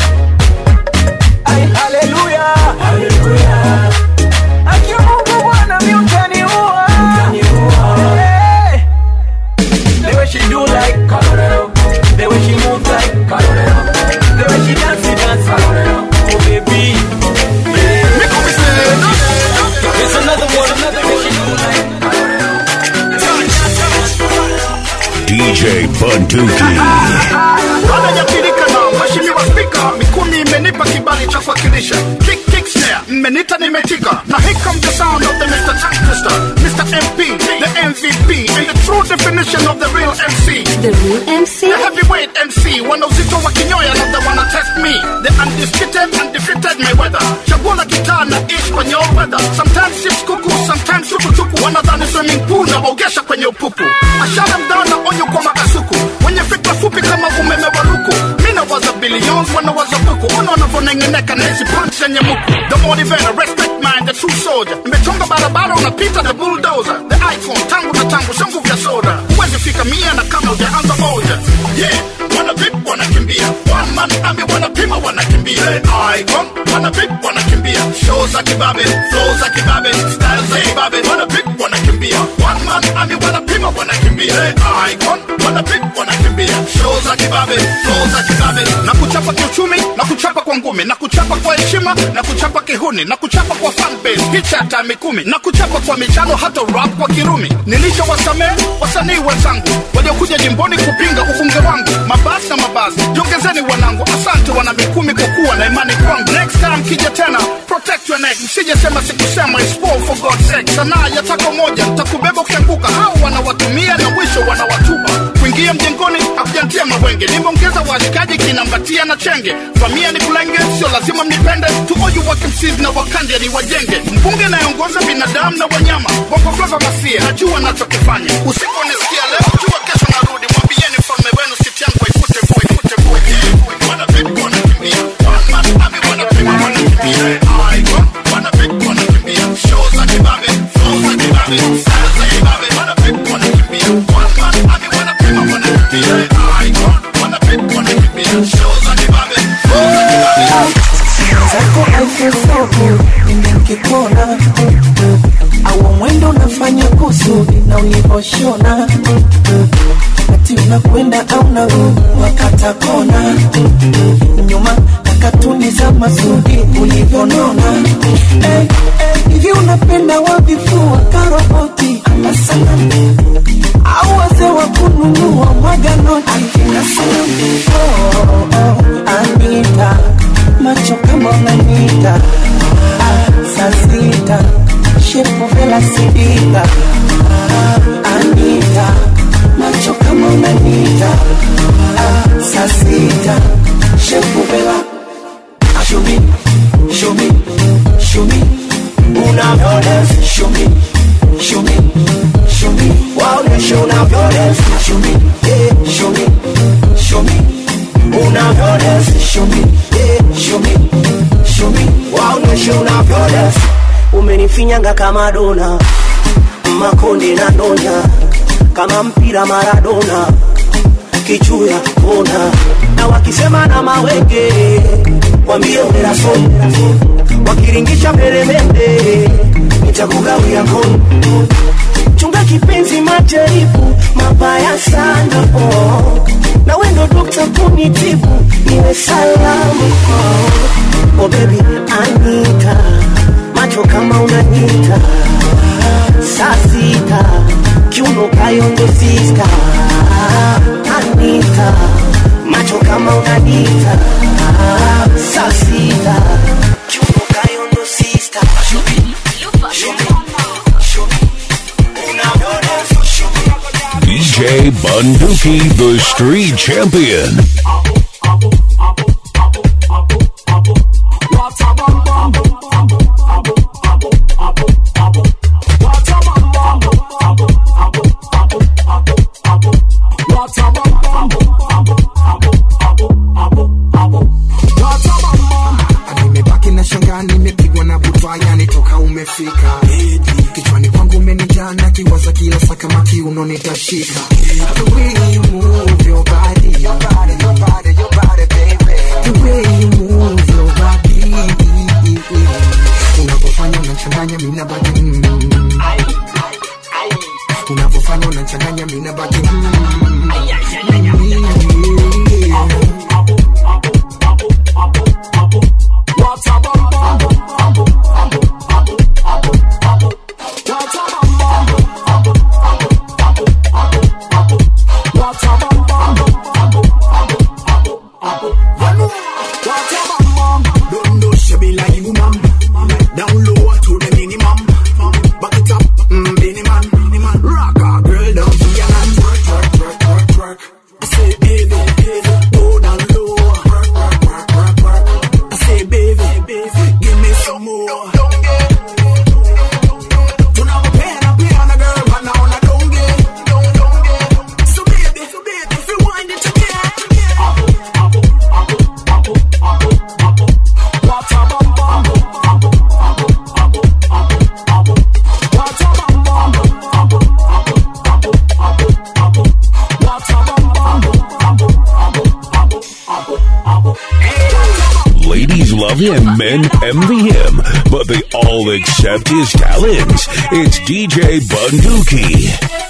Ay, haleluya haleluya haki mungu bwana mi utaniua utaniua hey. the way she do like Colorado the way she move like Colorado the way she dance she dance Colorado oh baby yeah. It's another one, another one. She do like DJ Bunduki. Baada ya pirika na mheshimiwa spika, Mikumi imenipa kibali cha kuwakilisha kick kick snare, mmenita nimetika, na here comes the sound of the Mr. Twister, Mr. MP, the MVP, and the true definition of the real MC. The real MC? The heavyweight MC, wana uzito wa kinyoya na the wanna test me, the undisputed, undefeated Mayweather. Chaguo la gitaa na ish kwenye all weather, sometimes chips kuku, sometimes chukuchuku, wanadhani swimming pool na waogesha kwenye upupu. Ashara mdana onyo kwa makasuku, wenye fikra fupi kama umeme wa luku. Mina waza billions, wanawaza buku, ona wanavyonengeneka na hizi punch zenye muku. The motivator, respect man, the true soldier. Nimechonga barabara unapita the bulldozer, the icon, tangu na tangu, sio nguvu ya soda. Huwezi fika mia na kama hujaanza moja. Yeah, wana vip wanakimbia, one man army wanapima wanakimbia. Icon, wana vip wanakimbia, show za kibabe, flow za kibabe, style za kibabe, wana vip wanakimbia, one man army wanapima wanakimbia. Icon, wana vip wanakimbia, show za kibabe, flow za kibabe, na kuchapa kiuchumi, na kuchapa kwa ngumi, na kuchapa kwa heshima, na kuchapa kihuni, na kuchapa kwa fan base, picha hata mikumi, na kuchapa kwa michano, hata rap kwa kirumi. Nilisha wasamehe wasanii wenzangu waliokuja jimboni kupinga ubunge wangu, mabasi na mabasi, jongezeni wanangu, asante wana mikumi kwa kuwa na imani kwangu. Next time kija tena, protect your neck, msije sema sikusema, it's fall for God's sake. Sanaa ya tako moja, takubeba ukianguka, hao wanawatumia na mwisho wanawatupa. Kuingia mjengoni hakujantia mawenge, nimeongeza washikaji kinambatia na chenge, famia ni kulenge, sio lazima mnipende, to all you working MCs na wakandia ni wajenge, mbunge nayeongoza binadamu na wanyama, bongo flava masia, najua nachokifanya, usiku nisikia leo, jua kesho narudi, mwambieni mfalme wenu siti yangu waifute voi, ifute voi, yeah. wana vipi wanakimbia, one man army wanapima wanakimbia, icon wana vipi wanakimbia, show za kibabe, flow za kibabe, style za kibabe, wana vipi wanakimbia, one man army wanapima wanakimbia, icon wana vipi wanakimbia, show za kibabe, flow za kibabe. zako alfosoko nimekikona au mwendo unafanya kusudi na ulivoshona kati unakwenda au narudi wakata kona nyuma kakatuni za masudi ulivyonona Eh, eh, hivi unapenda wavifua karoboti ama sanamu au wazee wa kununua mwaga noti akina sanamu oh, oh, Anita macho kama unanita ah, saa sita shepu vela sidika ah, Anita macho kama unanita ah, saa sita shepu vela show me show me show me unavyodance show me show me show me waoneshe unavyodance show me yeah, show me show me unavyodance show me yeah, show me show me waoneshe unavyodance umenifinyanga kama dona makonde na donya kama mpira maradona kichuya kona na wakisema na mawenge wambie unerason wakiringisha peremende nitakugawia kono chunga kipenzi majaribu mabaya sana oh. na wendo dokta kunitibu niwe salamu oh. oh baby anita macho kama unanita saa sita kiuno kayondo sista anita macho kama unanita saa sita kiuno kayondo sista DJ Bunduki, the street champion. nimebaki na shangaa nimepigwa na butwa yani toka umefika kichwani kwangu umenijana kiwaza kila saa kama kiuno nitashika The way you move your body, your body, your body, your body, baby. The way you move your body. Unavyofanya unachanganya mimi na baki mm. Unavyofanya unachanganya mimi na baki mm. love him and envy him, but they all accept his talents. It's DJ Bunduki.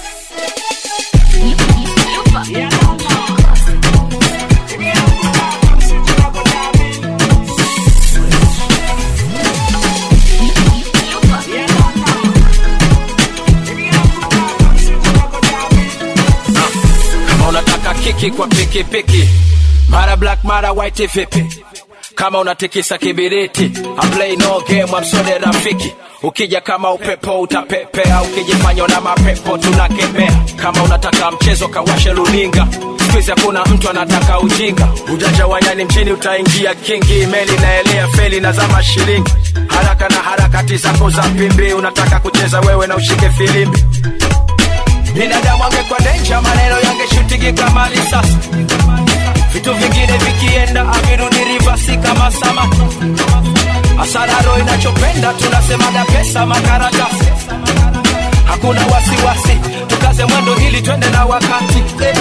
kama unataka kiki kwa pikipiki mara black mara white vipi kama unatikisa kibiriti I play no game amsode rafiki ukija kama upepo utapepea ukijifanya na mapepo tunakemea kama unataka mchezo kawashe luninga skuizi hakuna mtu anataka ujinga ujanja wanyani mchini utaingia kingi meli naelea feli na zama shilingi haraka na harakati zako za pimbi unataka kucheza wewe na ushike filimbi binadamu angekuwa denja maneno yangeshutige kama risasi vitu vingine vikienda avirudi rivasi kama sama asararo inachopenda tunasemaga pesa makaratasi hakuna wasiwasi tukaze mwendo ili twende na wakati eh.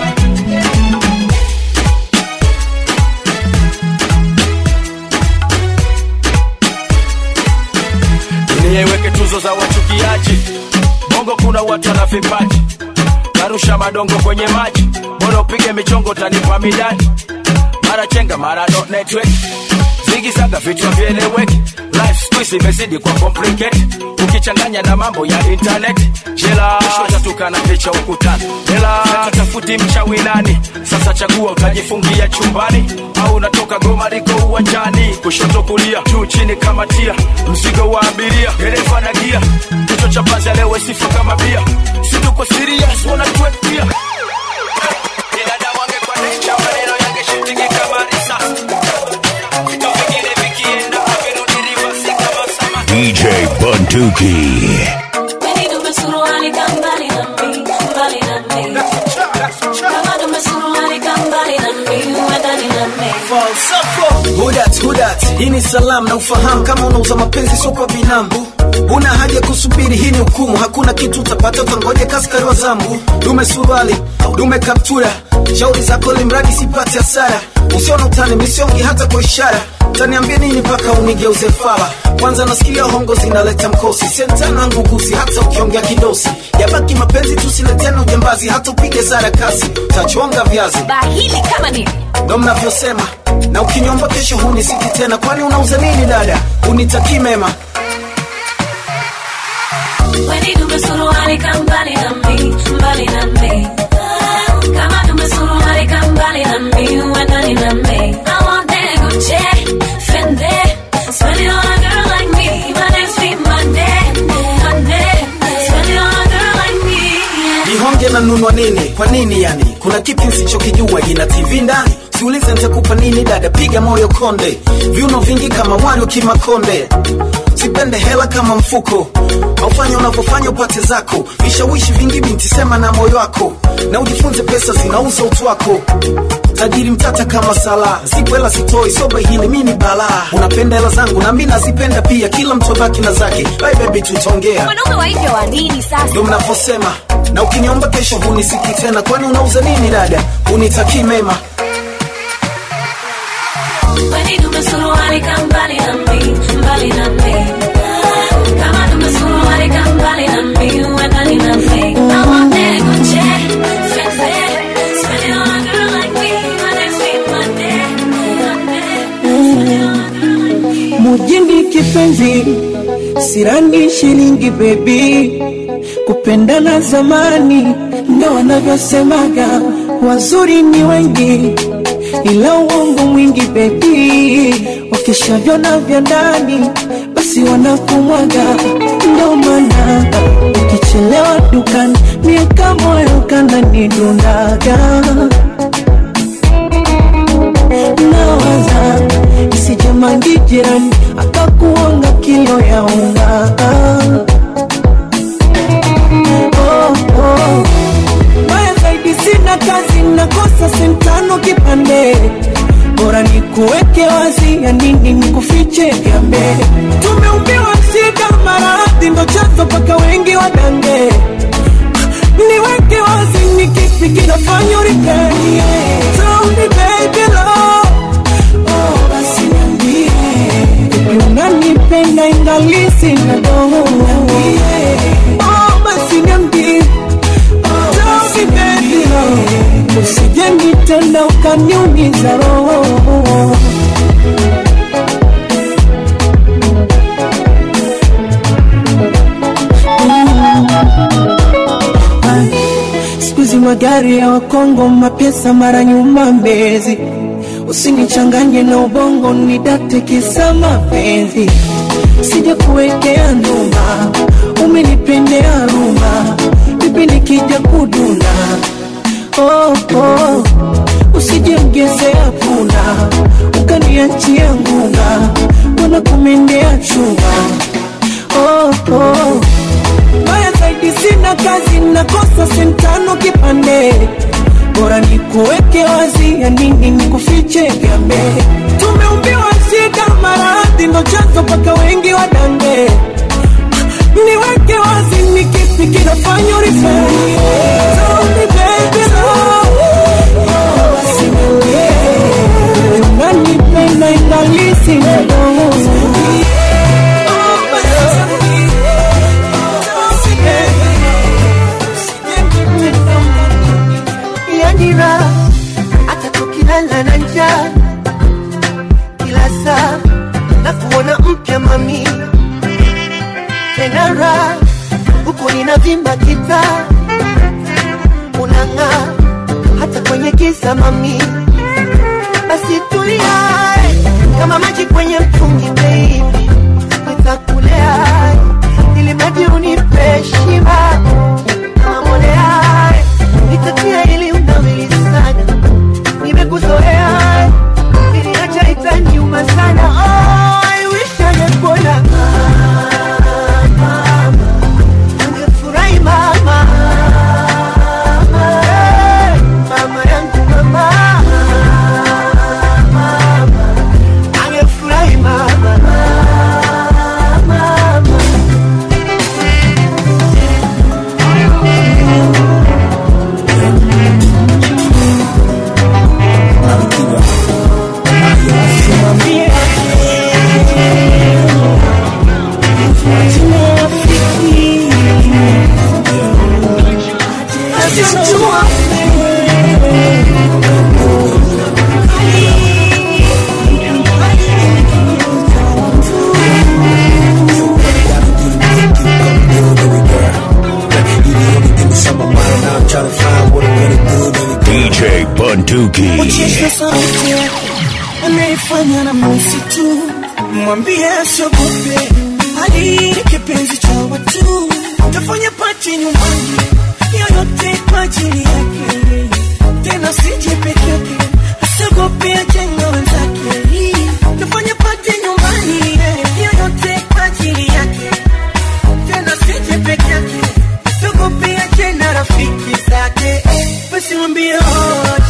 dunia iweke tuzo za wachukiaji bongo kuna watu wana vipaji narusha madongo kwenye maji bora upige michongo tanipa midani mara chenga mara no network zigizaga vichwa vieleweki life squeeze imezidi kwa complicate ukichanganya na mambo ya internet jela tatuka na picha ukutani jela tafuti mchawi nani sasa chagua utajifungia chumbani au unatoka goma liko uwanjani kushoto kulia juu chini kama tia mzigo wa abiria dereva na gia kichwa cha panzi alewe sifa kama bia situko serious wanatuetia binadamu angekuwa nature maneno yangeshutingi kama risasi vitu vingine vikienda avirudi rivasi kama sama DJ Bunduki. Weni tumesuruali ka mbali na mi, mbali na mi. Kama tumesuruali ka mbali na mi, uwe ndani na mi. Hudat, hudat, hii ni salamu na ufahamu kama unauza mapenzi sio kwa binamu una haja kusubiri hii ni hukumu hakuna kitu utapata utangoja kaskari wa zambu dume suruali dume kaptura shauri zako limradi sipate hasara usiona utani misiongi hata kwa ishara taniambia nini mpaka unigeuze fala kwanza nasikia hongo zinaleta mkosi sentana nguguzi hata ukiongea kidosi yabaki mapenzi tusiletena ujambazi hata upige sara kasi tachonga viazi Bahili kama nini? ndo mnavyosema na ukiniomba kesho hunisiki tena kwani unauza nini dada unitakii mema Weni tumesuruali ka mbali na mi, mbali na mi. Kama tumesuruali ka mbali na mi, uwe ndani na mi. I want that Gucci, Fendi. Spend it on a girl like me. My name's Fee Monday, Monday. Spend it on a girl like me. yeah. ihonge na nunwa nini kwa nini yani kuna kipi nsichokijua ina tv ndani siulize nitakupa nini dada piga moyo konde viuno vingi kama wario kimakonde sipende hela kama mfuko aufanya unavyofanya upate zako vishawishi vingi binti sema na moyo wako na ujifunze pesa zinauza utu wako tajiri mtata kama sala zipo hela sitoi soba hili mi ni balaa unapenda hela zangu na mi nazipenda pia kila mtu abaki na zake bye baby tutaongea Wanaume wa hivyo wa nini sasa? ndo mnavyosema na ukiniomba kesho hunisiki tena kwani unauza nini dada unitakii mema Weni tumesuruali ka mbali na mi, mbali na mi. Kama tumesuruali ka mbali na mi, uwe ndani na mi. I want that Gucci, Fendi. Spend it on a girl like me. My name's Fee Monday, Monday. mujini kipenzi sirani shilingi bebi kupendana zamani ndo wanavyosemaga wazuri ni wengi ila uongo mwingi bebi wakishavyona vya ndani basi wanakumwaga ndo maana ukichelewa dukani miaka moyo kananidundaga nawaza isijamangi jirani akakuonga kilo ya unga oh, oh. Baya zaidi sina kazi nakosa sentano kipande bora ni kuweke wazi ya nini nikufiche gambe tumeumbiwa shida maradhi ndo chanzo mpaka wengi wadange niweke wazi ni kipi kinafanya urikanie Tell me baby love Oh, basi niambie ukanitenda ukaniumiza roho siku hizi magari ya wakongo mapesa mara nyuma mbezi usinichanganye na ubongo nidate kisa mapenzi sija kuwekea nduma umenipendea ruma vipi nikija kuduna oh, oh. usije mgezea puna ukaniachia ngunga wana kumendea chuma oh, oh. Mbaya zaidi sina kazi, nakosa sentano kipande, bora nikuweke wazi, ya nini nikufiche gambe. Tumeumbiwa shida, maradhi ndo chanzo mpaka wengi wadange. Niweke wazi, ni kipi kinafanya urifanye? Tell me baby, love. Basi niambie, unanipenda ingalisi mdogo yanira hata tukilala na njaa kila saa na kuona mpya mami tena raha huku ninavimba kita unang'aa hata kwenye giza mami basi tulia kama maji kwenye mtungi baby nitakulea ili maji unipe shiba kama mbolea nitatia ili unawili sana nimekuzoea ili acha itaniuma sana oh, I wish angekuona mama angefurahi mama Hey, mama yangu mama mama angefurahi mama mama DJ Bunduki. Uchesha sauti anaifanya na misi tu, mwambie asiogope, hali ni kipenzi cha watu, tafanya pati nyumbani, yoyote kwa ajili yake, tena sije peke yake, asiogope ajenga wenzake, tafanya pati nyumbani, yoyote kwa ajili yake, tena sije peke yake, asiogope ajenga rafiki zake, basi mwambie oje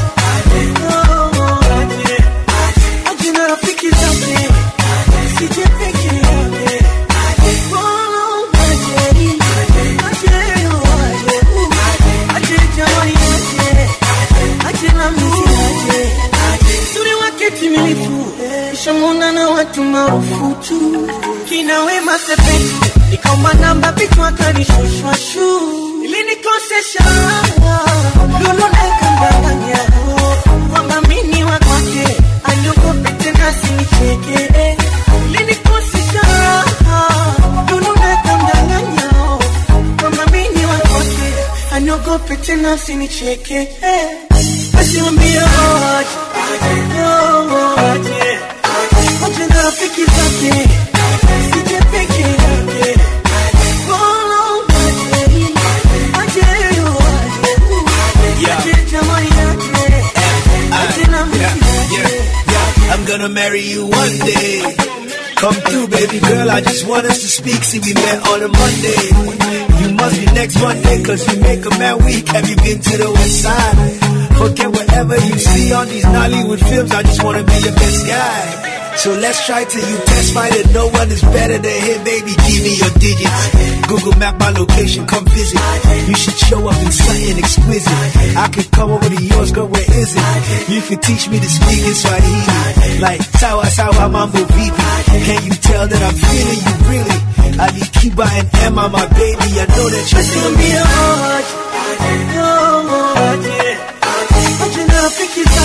Ajina rafiki zake sije peke yake Bwana unaje, aje aje aje jamani aje aje na mimi aje Suri wake timilifu Shamuna na watu maarufu tu Kina wema sepetu Nikaomba namba pitu akanishushwa shu Ili nikosesha Lulu nakandanganya Kwamba mini wa kwake Aliogope tena sinicheke Ili nikosesha Lulu nakandanganya Kwamba mini wa kwake Aliogope tena sinicheke Basi mwambie aje Aje Aje na rafiki zake Sije peke yake Bwana unaje, aje aje aje jamani yake aje na mimi I'm gonna marry you one day. Come through, baby girl. I just want us to speak. See, we met on a Monday. You must be next Monday, cause you make a man weak. Have you been to the west side? Forget whatever you see on these Nollywood films. I just wanna be your best guy. So let's try till you testify that no one is better than him, baby. Give me your digits. Google map my location, come visit. You should show up in something exquisite. I could come over to yours, girl, where is it? You could teach me to speak in Swahili. Like sawa sawa mambo vipi. Can you tell that I'm feeling you really? Ali Kiba and Emma, my baby, I know that you're feeling me. aje aje na rafiki zake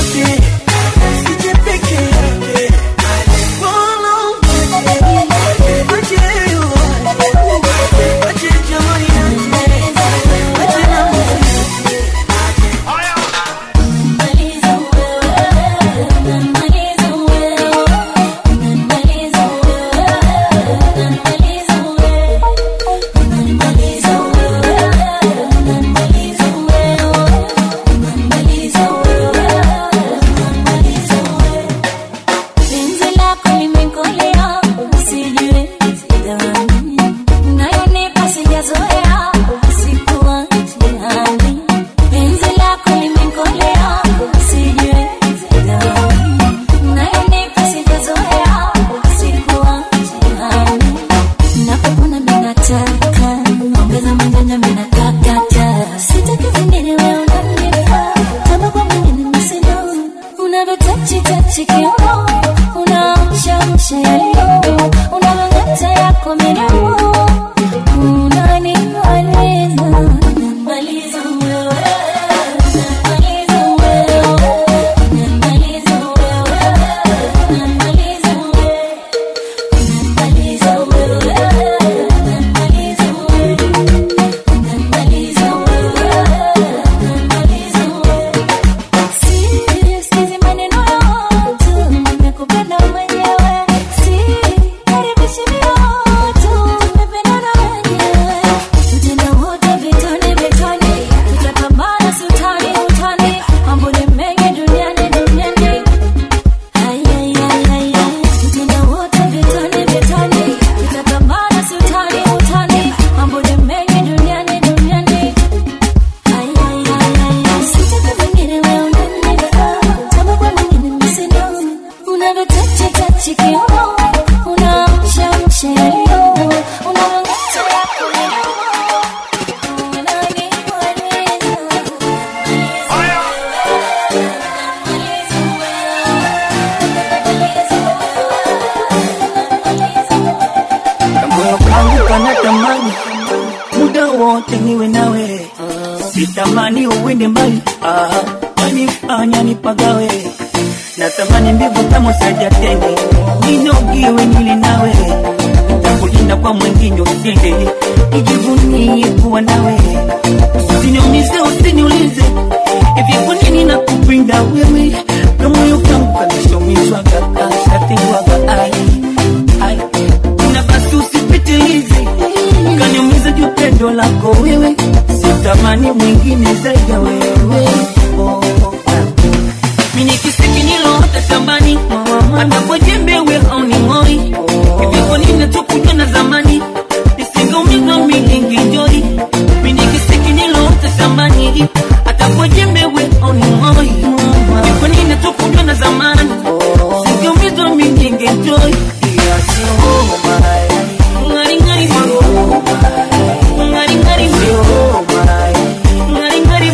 twende mbali ah, wanifanya nipagawe natamani mbivu kama sajatende ninogiwe nili nawe nitakulinda kwa mwengine usiende nijivunie kuwa nawe usiniumize usiniulize hivi kwa nini nakupenda wewe kamoyo kangu kanishomishwaga kashatengwaga ai ai na basi usipitilize kaniumiza juu pendo lako wewe sitamani mwingine zaidi ya wewe oh, ah. mini kisiki niloota shambani hata kwa jembe we hauning'oi hivi kwa nini tukujua na zamani nisingeumizwa mininginjoi mini kisiki niloota shambani hata kwa jembe we hauning'oi hivi kwa nini tukujua na zamani singeumizwa mininginjoi Ngari ngari Ngari ngari Ngari ngari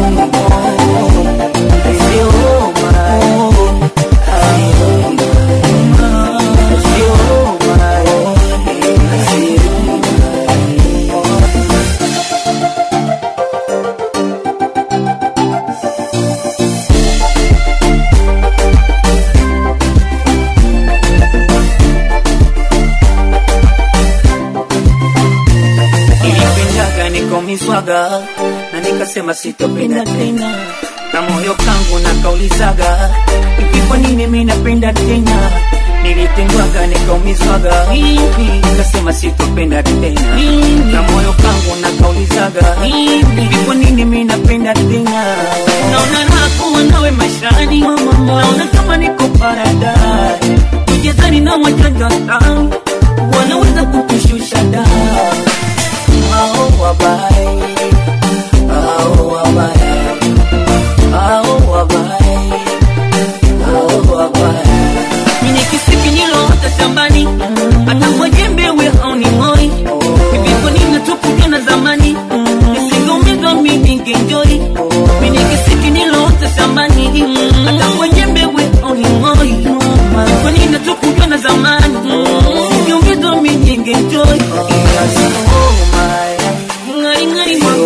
nilipendaga nikomiswaga na nikasema sitopenda tena na moyo kangu nakaulizaga hivi kwa nini mi napenda tena nilitendwaga nikaumiswaga nikasema sitopenda tena na moyo kangu nakaulizaga hivi kwa nini mi napenda tena naona raha kuwa nawe maishani naona kama niko paradise ujezani na wajanja sana wanaweza kukushusha daa hao wabaya, hao wabaya, hao wabaya, hao wabaya. Mimi kisiki niloota shambani, hata kwa jembe we hauning'oi. Hivi kwa nini tukujua na zamani? Nisingeumizwa mimi ningenjoi. Mimi kisiki niloota shambani, hata kwa jembe we hauning'oi. Kwa nini tukujua na zamani? Nisingeumizwa mimi ningenjoi. Ngari ngari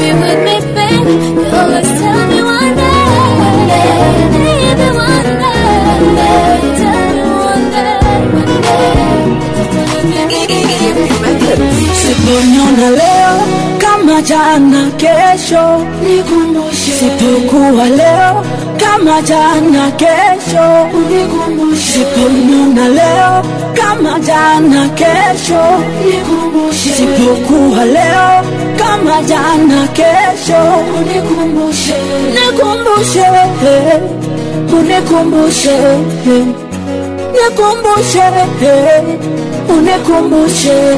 be with me, baby. You always tell me one day, one day, baby, one day, one day. Tell me one day, one day. Siponiona leo kama jana, kesho nikumbushe. Sipokuwa leo kama jana, kesho nikumbushe. Siponiona leo kama jana, kesho nikumbushe. Sipokuwa leo kama jana, kesho nikumbushe. Nikumbushe, unikumbushe, nikumbushe, unikumbushe.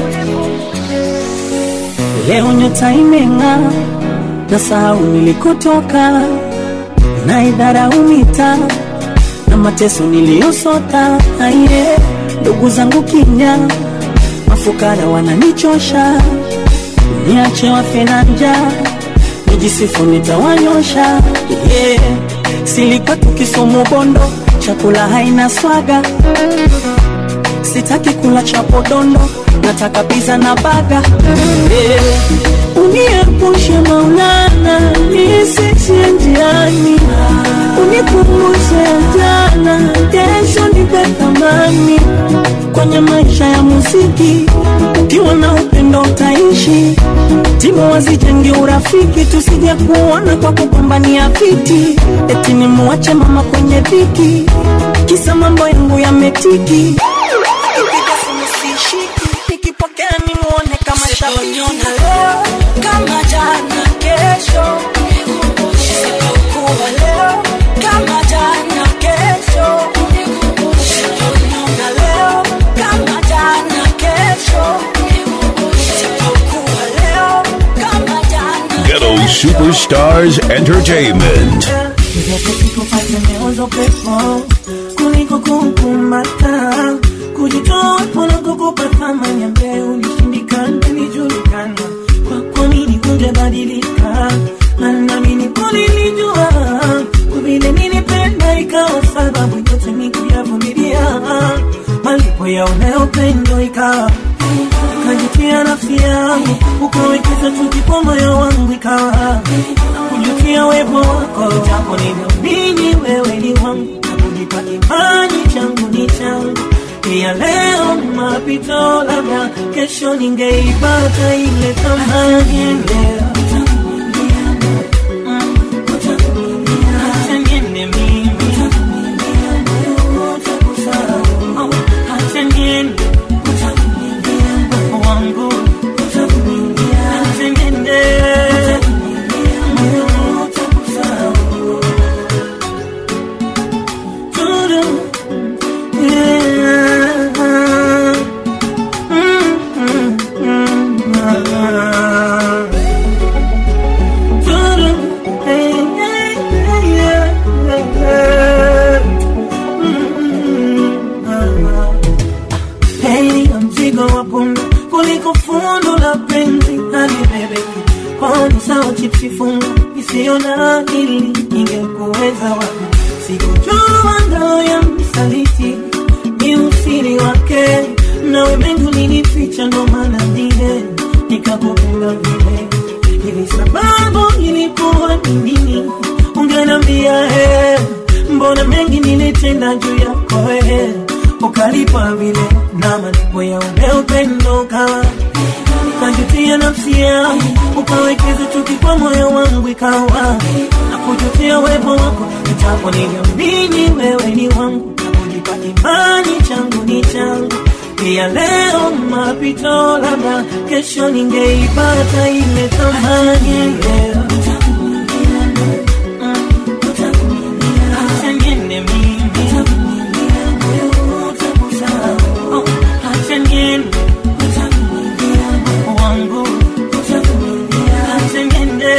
Leo nyota imeng'aa, na sahau nilikotoka, na idharau mitaa na mateso niliyosota. Aye, ndugu zangu kinya, mafukara wananichosha, niache wafe na njaa, nijisifu nitawanyosha. Yeah, silikuwa tukisumu bondo, chakula haina swaga, sitaki kula chapodondo nataka pizza na baga eh, uniepushe Maulana nisishie njiani, unikumbushe jana, kesho nipe thamani kwenye maisha ya muziki. Ukiwa na upendo utaishi, timu wazijenge urafiki, tusije kuona kwa kugombania viti, eti nimuache mama kwenye dhiki, kisa mambo yangu yametiki Akipiga simu sishiki, nikipokea nimuone kama shabiki. leo kama jana, kesho sipokuwa leo kama jana, kesho siponiona leo kama jana, kesho sipokuwa leo kama jana, Ghetto Superstars Entertainment. kupata meozo pepo kuliko kukumbata kujitoa pona kukupa thamani ambaye ulishindikana nilijulikana kwako nini kungebadilika nami kulilijua kwa vile nilipenda ikawa sababu yote ni kuyavumilia malipo ya unayopendo ikawa ukajutia nafsi yangu ukawekeza chuki kwa moyo wangu ikawa kujutia wepo wako japo niliamini wewe ni wangu na kujipa imani changu ni changu ya leo mapito labda kesho ningeipata ile thamani leo Acha niende mimi. Acha niende. Wangu. Acha niende. Tudu. Yeah. Mm, mm, mm, ah. Tudu. Hey, hey, hey, yeah, yeah. Mm, ah. Heri ya mzigo wa punda kuliko fundo la penzi halibebeki. Kwani sawa chipsi funga isiyo na akili ingekuweza wapi? Sikujua ndoo ya msaliti ni usiri wake, nawe mengi ulinificha, ndo maana vile nikakupenda vile hivi. Sababu ilikuwa ni nini? Ungeniambia he, mbona mengi nilitenda juu yako he, ukalipa vile na malipo ya ule upendo ukawa ukajutia nafsi yangu, ukawekeza chuki kwa moyo wangu, ikawa na kujutia uwepo wako, itapo niliamini wewe ni wangu, na kujipa imani changu ni changu pia. Leo mapito, labda kesho ningeipata ile thamani leo. Acha niende mimi. Oh, acha niende wangu Acha niende.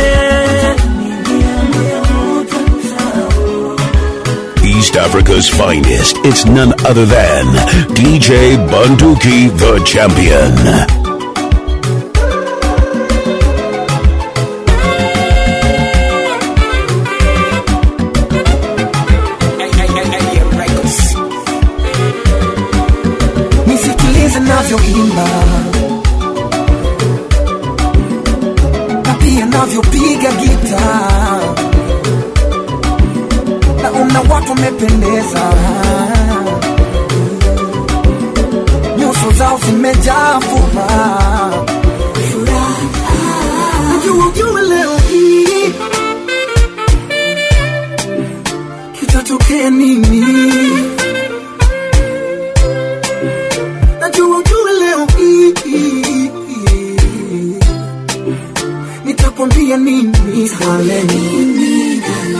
East Africa's finest. It's none other than DJ Bunduki, the champion. nisikilize navyoimba na pia unavyopiga gita na una watu wamependeza nyuso zao zimejaa furaha najua ujue leo hii kitatokea nini najua ujue leo hii nitakwambia nini darling.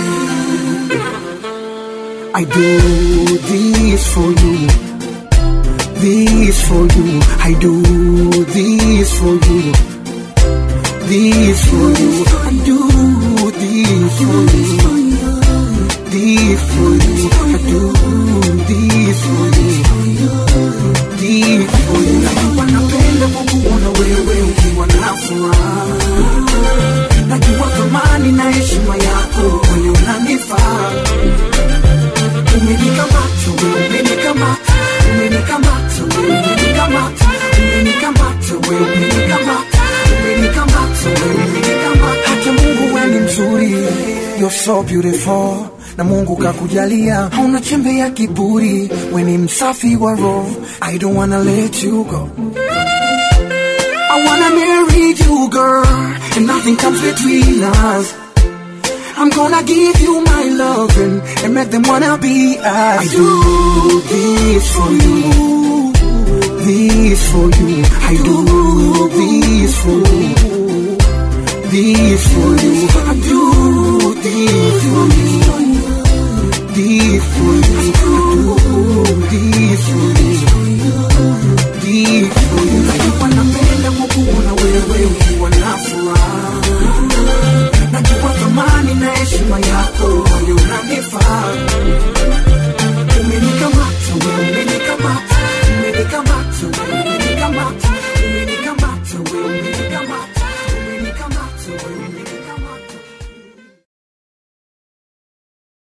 I do this for you this for you I do this for you this for you I do this for you this for you I do this for you this for you Najua napenda kukuona wewe ukiwa na furaha najua thamani na heshima yako kwani unanifaa umenikamata wewe umenikamata umenikamata wewe umenikamata umenikamata wewe umenikamata umenikamata wewe umenikamata hata Mungu wewe ni mzuri you're so beautiful na Mungu kakujalia hauna chembe ya kiburi wewe ni msafi wa roho I don't wanna let you go I wanna marry you, girl, and nothing comes between us. I'm gonna give you my loving and make them wanna be us. I do this for you, this for you. I do this for you, this for you. I do this for you, this for you. I do